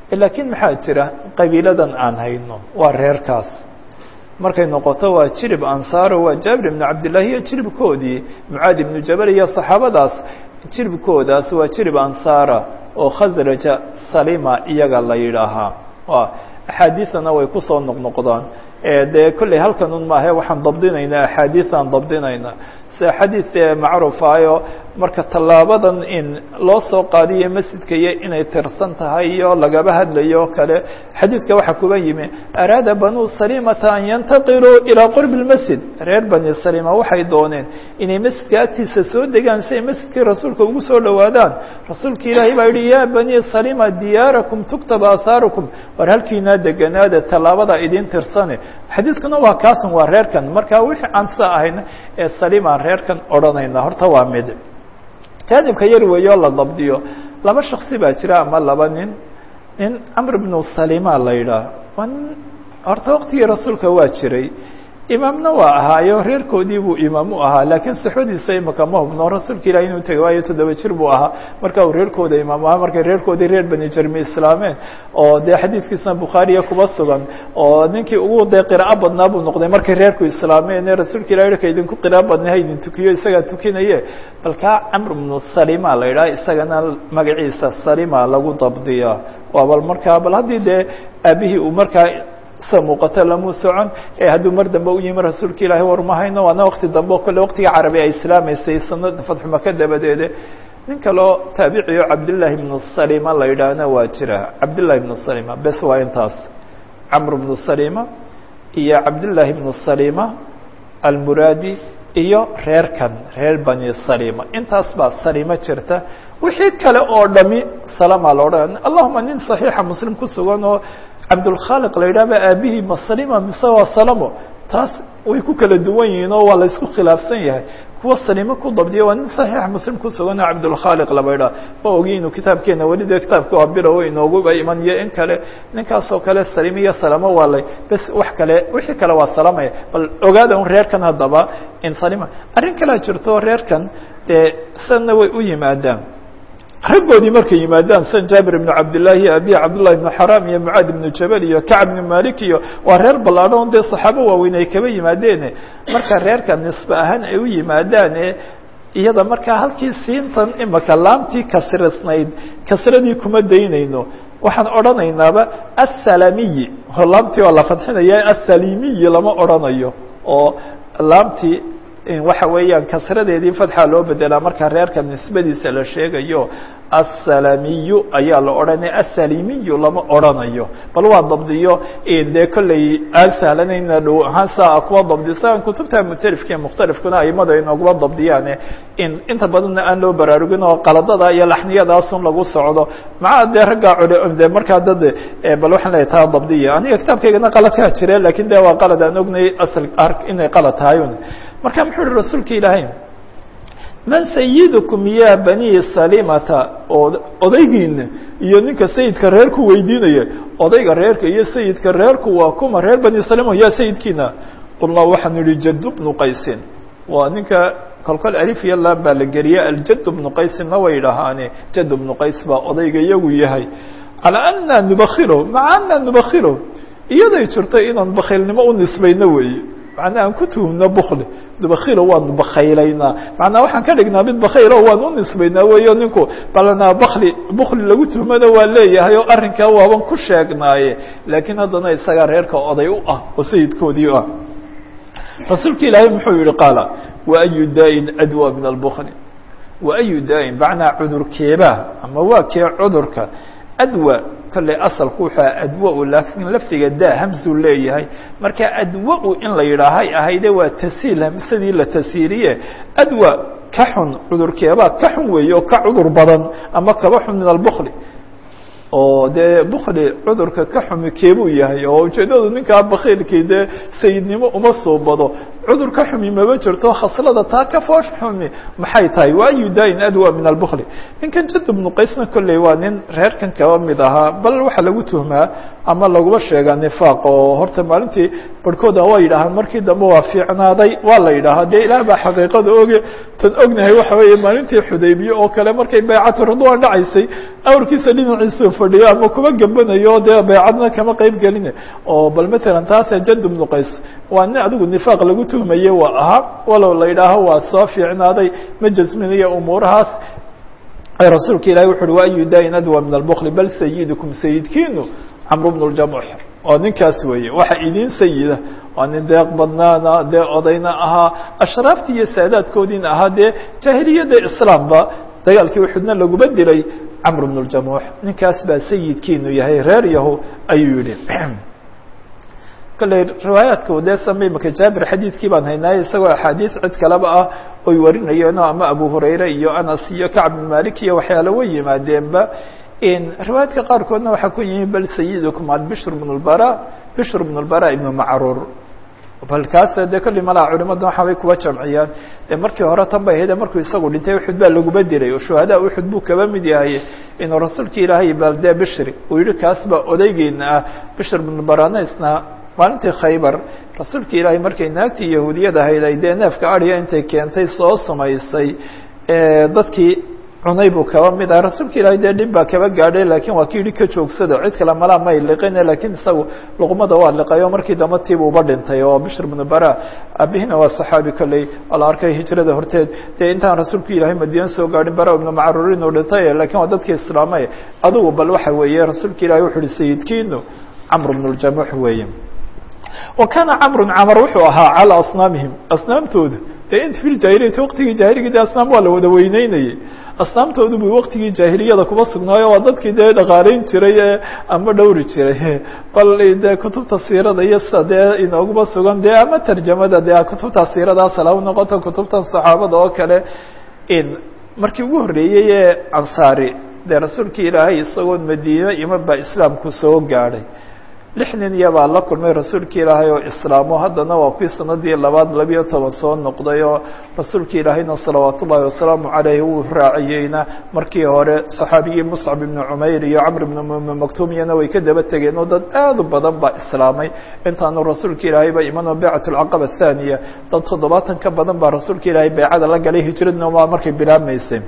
laakiin maxaa jira qabiiladan aan hayno waa reerkaas markay noqoto waa jirib ansaaro waa jaabir ibnu cabdillahi iyo jiribkoodii mucaadi ibnu jabal iyo saxaabadaas jiribkoodaas waa jirib ansaara oo khasraja salima iyaga la yidhaahaa waa axaadiisana way kusoo noqnoqdaan dee kolley halkan un maahe waxaan dabdinaynaa axaadiisaan dabdinaynaa sida xadiid macruufaayo marka tallaabadan in loo soo qaadiyo masjidka iyo inay tirsan tahay iyo lagaba hadlayo o kale xadiidka waxaa kuba yimi araada banuu salimata an yantaqiluu ilaa qurbi اlmasjid reer bani salima waxay dooneen inay masjidka agtiisa soo degaan si ay masjidkii rasuulka ugu soo dhowaadaan rasuulka ilaahay baa yihi ya bani salima diyaarakum tuktab aahaarukum war halkiinaa deganaada tallaabada idin tirsane xadiidkuna waa kaasan waa reerkan marka wixii aan sa ahayna ee salimaan reerkan odhanayna horta waa mid jaanibka yar weeyo la dabdiyo laba shaksi baa jira ama laba nin nin camr bnu salima la yidhaah waa nin horta waktigii rasuulka waa jiray imaamna waa ahaayo reerkoodii buu imaam u ahaa laakiin suxbadiisa imaka ma hubno rasuulka ilahi inuu tegay waayo toddoba jir buu ahaa marka uu reerkooda imaam ahaa markay reerkoodii reer bani jermi islaameen oo dee xadiidkiisna bukhaariya kuba sugan oo ninkii ugu dee qiraa'o badnaa buu noqday markay reerku islaameen ee rasuulka ilahi ka idinku qiraa'o badnay ha idin tukiyo isagaa tukinaye bal kaa camr bnu salima la yidhaha isagana magaciisa salima lagu dabdiya waa bal markaa bal haddii dee aabihii uu markaa sa muuqato lamuu socon ee hadduu mar dambe u yimi rasuulka ilaahi war ma hayno waana wakti dambe o kale waktiga carabi ay islaamaysay sanada fatxumaka dabadeede nin kaloo taabiciyo cabdillaahi ibnu salima la yidhaahna waa jira cabdillahi ibnu salima bes waa intaas camr bnu salima iyo cabdillaahi ibnu salima almuraadi iyo reerkan reer bani salima intaas baa salimo jirta wixii kale oo dhami salama la odhan allahuma nin saxiixa muslim ku sugan oo cabdulkhaaliq la yidhah ba aabihii ma salima mise waa salamo taas way ku kala duwan yihiin oo waa la isku khilaafsan yahay kuwa salimo ku dabdiya waa nin saxiixa muslim ku sugan oo cabdulkhaaliq laba yidhah ma ogi inuu kitaabkeena weli dee kitaabka waa bilow inooguba iman iyo in kale ninkaasoo kale salimo iyo salamo waa lay bes wax kale wixii kale waa salamaya bal ogaada un reerkan haddaba in salima arrin kalea jirto reerkan dee sanna way u yimaadaan raggoodii markay yimaadaan san jaabir ibnu cabdillahi iyo abiy cabdullahi ibnu xaram iyo mucaad ibnu jabal iyo kacb ibnu malik iyo waa reer ballaadhan dee saxaabo waaweyn ay kaba yimaadeene marka reerka nisbe ahaan ay u yimaadaane iyada markaa halkii siintan imaka laamtii kasrisnayd kasradii kuma daynayno waxaan odhanaynaaba assalamiyi laamtii waa la fadxinaya assalimiyi lama odhanayo oo laamtii waxa weeyaan kasradeedii fadxa loo bedelaa markaa reerka nisbadiisa la sheegayo assalamiyu ayaa la odhanaya assalimiyu lama odhanayo bal waa dabdiyo dee kolley aan sahlanayna dhow ahaan saa kuwa dabdisa kutubta mutalifka ee mukhtalifkuna aimada inooguma dabdiyaane in inta badanna aan loo baraarugin oo qaladada iyo laxniyadaasun lagu socdo maca dee raggaa cule de markaa dad bal waxaan leeyahy taa dabdiya aniga kitaabkaygana qaladkaa jire lakin de waa qalad aan ognay asal inay qalad tahay marka muxuu uhi rasuulka ilaahay man sayidukum ya bani salimata oo odaygiina iyo ninka sayidka reerku weydiinaya odayga reerka iyo sayidka reerku waa kuma reer bani salima ya sayidkiina qulnaa waxaanu yihi jad bnu qaysin waa ninka kolkol alif iyo lam baa la geliya aljad bnu qaysinna way dhahaane jad bnu qays baa odayga iyagu yahay calaa ana nubakilo maca ana nubakilo iyaday jirto inaan bakhiilnimo u nisbayno weeye macnaa aan ku tuhumno bukli bakilo waanu bakaylaynaa macnaa waxaan ka dhignaa mid bakaylo waan u nisbaynaa weyo ninku balna bakli bukli lagu tuhmana waa leeyahay oo arrinkaa waaban ku sheegnaaye laakiin haddana isagaa reerka oday u ah oo sayidkoodii u ah rasuulka ilaahay muxuu yihi qaala waayu daa-in adwa min albukli waayu daa-in macnaa cudurkeebaa ama waa kee cudurka adwa kolley asalku wuxuu adwa-u laakiin lafdiga da hamsuu leeyahay marka adwa-u in la yidhaahay ahayde waa tasiil hamsadii la tasiiriye adwa ka xun cudurkeebaa ka xun weeye oo ka cudur badan ama kaba xun min albukli oo dee bukli cudurka ka xumi keebuu yahay oo ujeedadu ninkaa bakiilkii dee sayidnimo uma soo bado cudur ka xumi maba jirto khaslada taa ka foosh xumi maxay tahay waayu daain adwa min albukli ninkan jad bnu qaysna kolley waa nin reerkan kaba mid ahaa bal waxaa lagu tuhmaa ama laguma sheegaa nifaaq oo horta maalintii barhkooda waa yidhaahaan markii dambe waa fiicnaaday waa la yidhaahaa dee ilaah baa xaqiiqada oge tan ognahay waxa weeye maalintii xudaybiye oo kale markay baycatu ridwaan dhacaysay awrkiisa dhinaciisuu fadhiyo ama kuma gambanayo dee baycadna kama qeyb gelina oo bal matalan taase jad bnu qays waa nin adigu nifaaq lagu tuhmaye waa ahaa walow la yidhaaho waa soo fiicnaaday ma jasminayo umuurahaas rasuulka ilahi wuxu uhi waayu daain adwa min albukli bal sayidukum sayidkiinu camru bnu ljamuux oo ninkaas weeye waxa idin sayida waa nin deeq badnaana dee odayna ahaa ashraaftii iyo saadaadkoodiina ahaa dee jaahiliyadda islaamba dagaalkii uxudna laguma dilay camr bnu ljamuux ninkaas baa sayidkiinu yahay reer yahu ayuu yihi kolley riwaayaadka dee samay maka jaabir xadiidkii baan haynaaye isagoo axaadiis cid kaleba ah oy warinayeen ama abu hurayre iyo anas iyo kacb bn malik iyo waxyaala way yimaadeenba riwaayaadka qaarkoodna waxaa ku yimi bal sayidukum ad bishr bn lbara bishr bn lbara ibnu macruur bal kaas dee kolley malaa culimadan waxa bay kuwa jamciyaan dee markii hore tan bay ahayd markuu isagu dhintay uxud baa laguba dilay oo shuhadaa uxud buu kaba mid yahay inuu rasuulka ilaahay bal dee bishri uu yihi kaas baa odaygeena ah bishr bn barana isna maalintii khaybar rasuulka ilaahay markay naagtii yahuudiyad ahayd ay dee neefka adhiga intay keentay soo sumaysay dadkii cunay buu kaba mid ah rasuulka ilaahay dee dhib baa kaba gaadhay laakiin waa ki yihi ka joogsado cid kale malaa may liqine lakiin isagu luqmada waa liqay oo markii dambe tiibu uba dhintay oo bishr bnu bara abihina waa saxaabi kolley oo la arkay hijrada horteed dee intaan rasuulka ilaahay madiina soo gaadhin bara ibnu macruur inuu dhintay lakiin waa dadkii islaamay adigu bal waxa weeye rasuulka ilahay wuxu uhi sayidkiinu camr bnu ljamuux weeye wa kaana camru camar wuxuu ahaa calaa asnaamihim asnaamtoodu dee int fi ljahiliyati waqtigii jahiliga de asnaam waa la wada weyneynayay asnaamtoodu bu waqtigii jaahiliyada kuma sugnaayo waa dadkii dee dhaqaaleyn jiray ee ama dhowri jiray bal dee kutubta siirada iyo sida dee inooguma sugan dee ama tarjamada dee kutubta siiradaas hala noqoto kutubtan saxaabada oo kale markii ugu horreeyey ee ansaari dee rasuulka ilaahay isagoon madiine iman baa islaamku soo gaadhay lix nin iyabaa la kulmay rasuulka ilaahay oo islaamo haddana waa kuwii sanadii labaad labiyo toban soo noqday oo rasuulka ilaahayna salawaat ullaahi wasalaamu caleyh wuu raaciyeyna markii hore saxaabigii muscab ibnu cumayr iyo camr ibnu maktumiyana way ka daba tegeen oo dad aad u badan baa islaamay intaanu rasuulka ilaahay ba imanoo baycat alcaqaba athaniya dad toddobaatan ka badan baa rasuulka ilaahay baycada la galay hijradna waa markay bilaabmaysay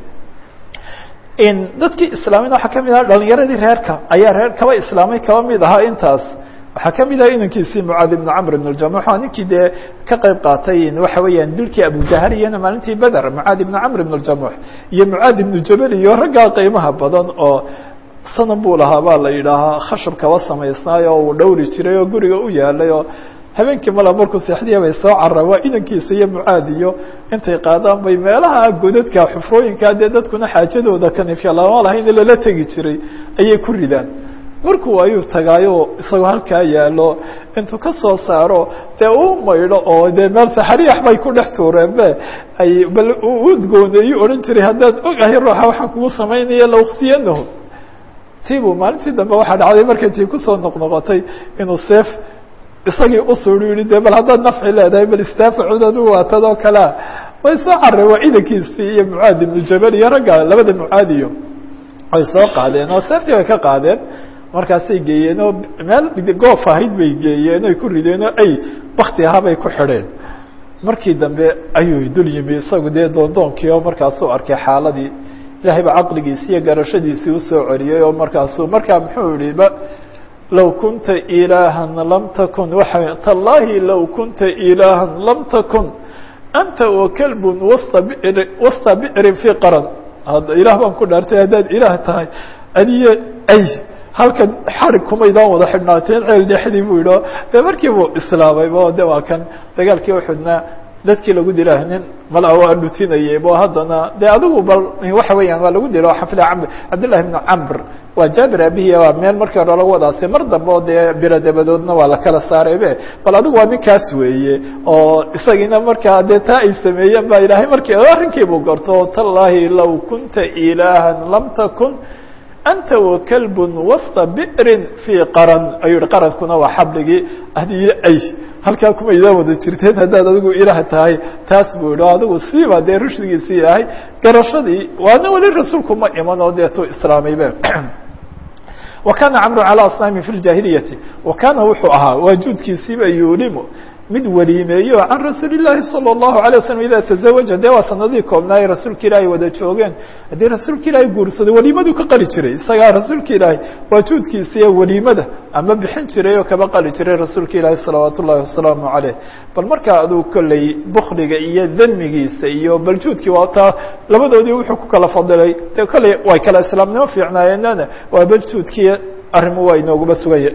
dadkii islaamina waxaa kamid aha dhalinyaradii reerka ayaa reer kaba islaamay kaba mid ahaa intaas waxaa kamid aha inankiisii mucaad ibnu camr ibn ljamuux waa ninkii dee ka qeyb qaatay waxa weeyaan dilkii abujahal iyana maalintii beder mucaad ibnu camr ibn ljamuux iyo mucaad ibnu jabal iyo raggaa qiimaha badan oo sanam buu lahaa baa la yidhaahaa khashab kaba samaysnaayo oo uu dhowri jiray oo guriga u yaalay oo habeenkii mala markuu seexdiya bay soo carra waa inankiisa iyo mucaad iyo intay qaadaan bay meelaha godadka xufrooyinkaa dee dadkuna xaajadooda kanifya lama lahayn lala tegi jiray ayay ku ridaan markuu ayuu tagaayo isagoo halkaa yaalo intuu ka soo saaro dee uu maydho oo dee meel saxariyax bay ku dhex tuureen be ay bal udgooneeyu odhan jiray haddaan ogahay ruuxa waxaan kugu samaynaya lauksiyanahu tiibuu maalintii dambe waxaa dhacday markay tii kusoo noqnoqotay inuu seef isagii usuuri yihi de bal haddaad nafci leedahay bal istaafacuud adigu waatadoo kalea way soo carreen waa idankiisii iyo mucaad ibnu jabal iyo ragga labada mucaadiyo way soo qaadeen oo seeftii bay ka qaadeen markaasay geeyeen oo meel goof ahayd bay geeyeen oy ku rideen oo ay bakti ahaa bay ku xidheen markii dambe ayuu dul yimi isagu dee doondoonkii oo markaasuu arkay xaaladii ilaahay ba caqligiisi iyo garashadiisii usoo celiyey oo markaasuu markaa muxuu yihi ba low kunta ilaaha lam takun waa tallahi low kunta ilaaha lam takun anta wakalbun wasta br wasta bicrin fii qaran ilaah baan ku dhaartay haddaad ilaah tahay adiyo ay halkan xarig kumaydaan wada xidhnaateen ceel dhexdii buu yidhi de markii buu islaamaybo de waa kan dagaalkii uxudna dadkii lagu dila nin mala waa dhutinayay bo haddana de adigu bal waxa weeyaan waa lagu dilo xafida camr cabdillahi bnu camr waa jaabir abihi waa meel markii hore lagu wadaasay mar dambe oo dee biro dabadoodna waa la kala saaray be bal adigu waa ninkaas weeye oo isagiina markaa dee taa ay sameeyeen ba ilaahay markii arrinkii buu garto tallahi low kunta ilaaha lam takun anta wakalbun wasta bi'rin fii qaran ayuu yihi qarankuna waa xabligii adiyo ay halkaa kuma idaa wada jirteen haddaad adigu ilaah tahay taas buu yihi adigu siiba dee rushdigiisii ilaahay garashadii waana weli rasuulku ma iman oo deetuu islaamaybe wa kana camru calى asnaami fi ljaahiliyati wa kaana wuxuu ahaa waajuudkiisiiba yuulimu mid weliimeeyo can rasuuli الlahi salى الlahu عalيه waslm ida taزawaja dee waa sanadihii koobnaaye rasuulka ilaahay wada joogeen haddii rasuulka ilaahay guursaday weliimaduu ka qali jiray isagaa rasuulka ilaahay waajuudkiisiiya weliimada ama bixin jiray oo kaba qali jiray rasuulka ilaahi salawaat ullahi wasalaamu عaleyh bal markaa aduu kolley bukliga iyo demigiisa iyo baljuudkii waa taa labadoodii wuxuu ku kala fadilay de kolley way kala islaamnimo fiicnaayeenana waa baljuudkii arrimu waa inooguma sugaya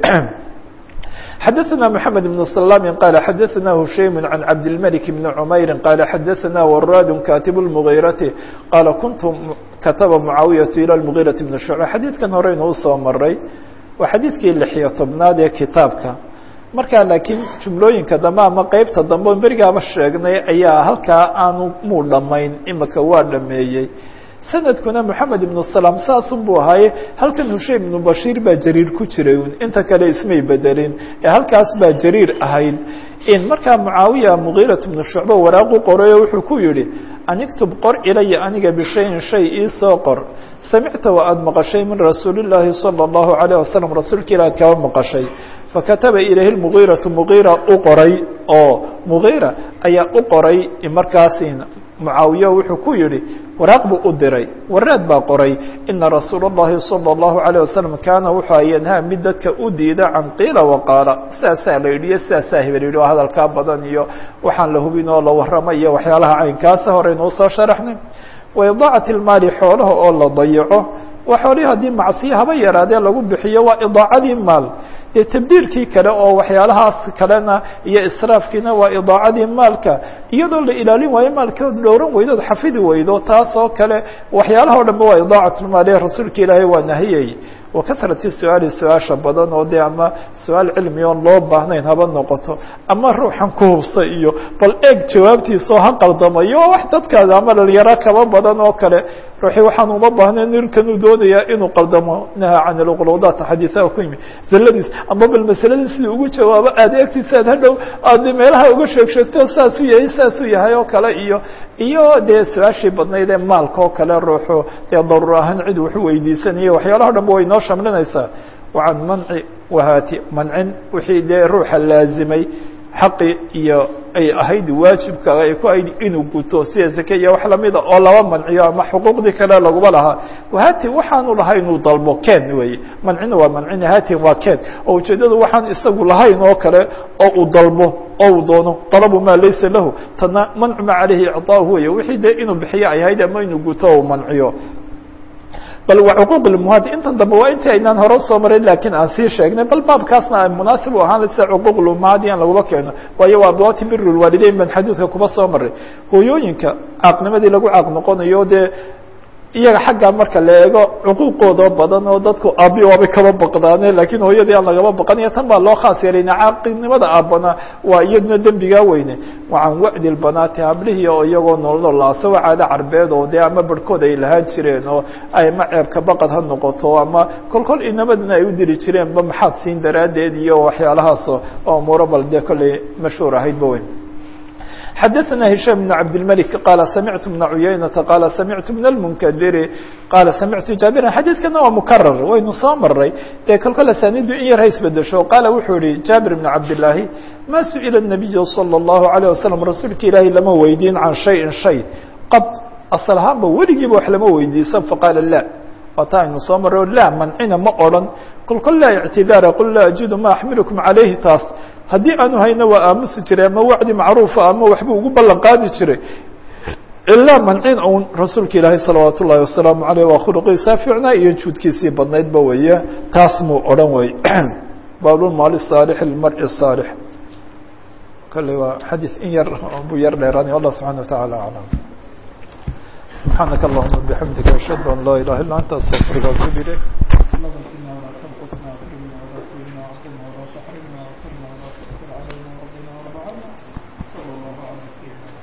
xdثna محamed بن سلام qال xdثna هuشaym عن cabdالملك بن عmayr qال xdثna wrاd katib المغيرة qال kuنت katba معaaوiyaة ilى المغيرة بن شhuعبة xadيiثkan horeynu usoo maray waa xadiidkii لحyo tobnaad ee kitaabka markaa laakiin jumlooyinka dambe ama qeybta dambe o berigaaba sheegnay ayaa halkaa aanu muu dhamayn imika waa dhameeyey sanadkuna moxamed ibnu salaam saasun buu ahaaye halkan husheim ibnu bashiir baa jariir ku jiray inta kale ismay bedelin ee halkaas baa jariir ahayd in markaa mucaawiya mugiirat ibnu shucba waraaqu qorayo wuxuu ku yihi aniktub qor ilaya aniga bishayin shay iisoo qor samicta wa aada maqashay min rasuuli llaahi salى اllahu alayه wasalam rasuulka ila ad kaba maqashay fakataba ilayhi mugiiratu mugiira u qoray oo mugiira ayaa u qoray markaasi mucaawiya wuxuu ku yihi waraaq buu u diray waraad baa qoray ina rasuula الlahi salى الlahu عalيه wasalam kaana wuxuu yanhaa mid dadka u diida can qiila waqaala saasaa la yidhi iyo sidaasaa hebel yidhi oo hadalkaa badan iyo waxaan la hubin oo la warrama iyo waxyaalaha caynkaasa horeynuu soo sharaxnay waidaacat ilmaali xoolaha oo la dayaco waa xoolihii haddii macsiyo haba yaraadee lagu bixiyo waa idaacadii maal dee tabdiirkii kale oo waxyaalahaas kalena iyo israafkiina waa idaacadii maalka iyadoo la ilaalin waayo maalkood dhowran weydood xafidi weydo taas oo kale waxyaalaha o dhanba waa idaacatlmaali rasuulka ilaahay waa nahiyey wakatrati su-aali su-aasha badan oo dee ama su-aal cilmi oon loo baahnayn haba noqoto ama ruuxan ku hubsa iyo bal eeg jawaabtiisao ha qaldamayo oo wax dadkaada ama dhalinyaro kaba badan oo kale ruuxii waxaan uma baahnayn nirkanuu doonayaa inuu qaldamo naha can ilquluudaat xadiisaha ku yimi zalladiis ama bal masaladii sidii ugu jawaabo aada eegtiisa aad hadhow aad meelaha uga sheeg sheegto saasuu yahay saasuu yahay oo kale iyo iyo dee su-aashii badnayd ee maalka oo kale ruuxu dee daruur ahaan cid waxu weydiisanaya waxyaalaha o dhan ba way noo shamlinaysaa wacan manci wahaati mancin wixii dee ruuxa laazimay xaqi iyo ay ahayd waajibka ay ku ahayd inuu guto sida zake iyo wax lamida oo laba manciyo ama xuquuqdii kale laguma lahaa wahati waxaanu lahay inuu dalbo ken weeye mancina waa mancin hatin waa ken oo ujeedadu waxaan isagu lahayn oo kale oo uu dalbo oo uu doono dalabu maa laysa lahu tana mancu ma caleyhi icطaahu wey wixii dee inuu bixiyo ay ahayd ama inuu guto o manciyo bal waa cuquuq lmuhaadi intan dambe waa intii aynaan hore usoo marin lakiin aan sii sheegnay bal baabkaasna ay munaasib u ahaan sida cuquuq lmuhaadi aan laguma keeno waayo waa abwaati bir lwaalideyn baan xadiidka kuba soo maray hooyooyinka caaqnimadii lagu caaq noqonayo dee iyaga xaggaa marka la eego cuquuqooda badan oo dadku aabi waabay kaba baqdaane lakiin hooyadii aan lagaba baqanaya tan baa loo khaas yeelayna caaqinimada aabana waa iyaduna dembigaa weyne wa can wacdi lbanaati hablihii oo iyagoo noolnool asagoo caado carbeed oo dee ama barhkood ay lahaan jireen oo ama ceebka baqad ha noqoto ama kolkol inamadana ay u diri jireenba maxaad siin daraaddeed iyo waxyaalahaas oo umuuro bal dee kolley mashhuur ahaydba weyn xdثna هiشام بن عبدالملك qال سمعت بن عyayنة qال سمعت بن المنkdr qال سمعت جابرا xadيثkana waa مكرر waynu soo maray dee kolkol asanidu in yar ha isbedesho qaala wuxuu yihi jابر بن cabداللahi ma suئل النبي صلى الله عليه وسلم rasuulka ilaahi lama weydiin can شhayءi شhay qad asل ahaanba weligiiba wax lama weydiisan faqاala lا waata aynu soo maro laa mancina ma odran kolkol laa اعtidaara qul laa ajidu ma axmilكم عalayhi taas haddii aanu hayno waa aamusi jiray ama wacdi macruufa ama waxbuu ugu ballan qaadi jiray ilaa mancin un rasuulka ilaahay salawaat ullahi wasalaamu aleyh waa khuluqiisaa fiicnaa iyo juudkiisii badnaydba weeye taas muu odhan wey baabulmaali saalix lmari saalix kale waa xadiis in yar buu yar dheeraanay allah subxana watacaala aclam subxaanaka allahuma bixamdika ashhadu an laa ilaha illa anta astaqfiruka atuub ilayk صلى الله على سيدنا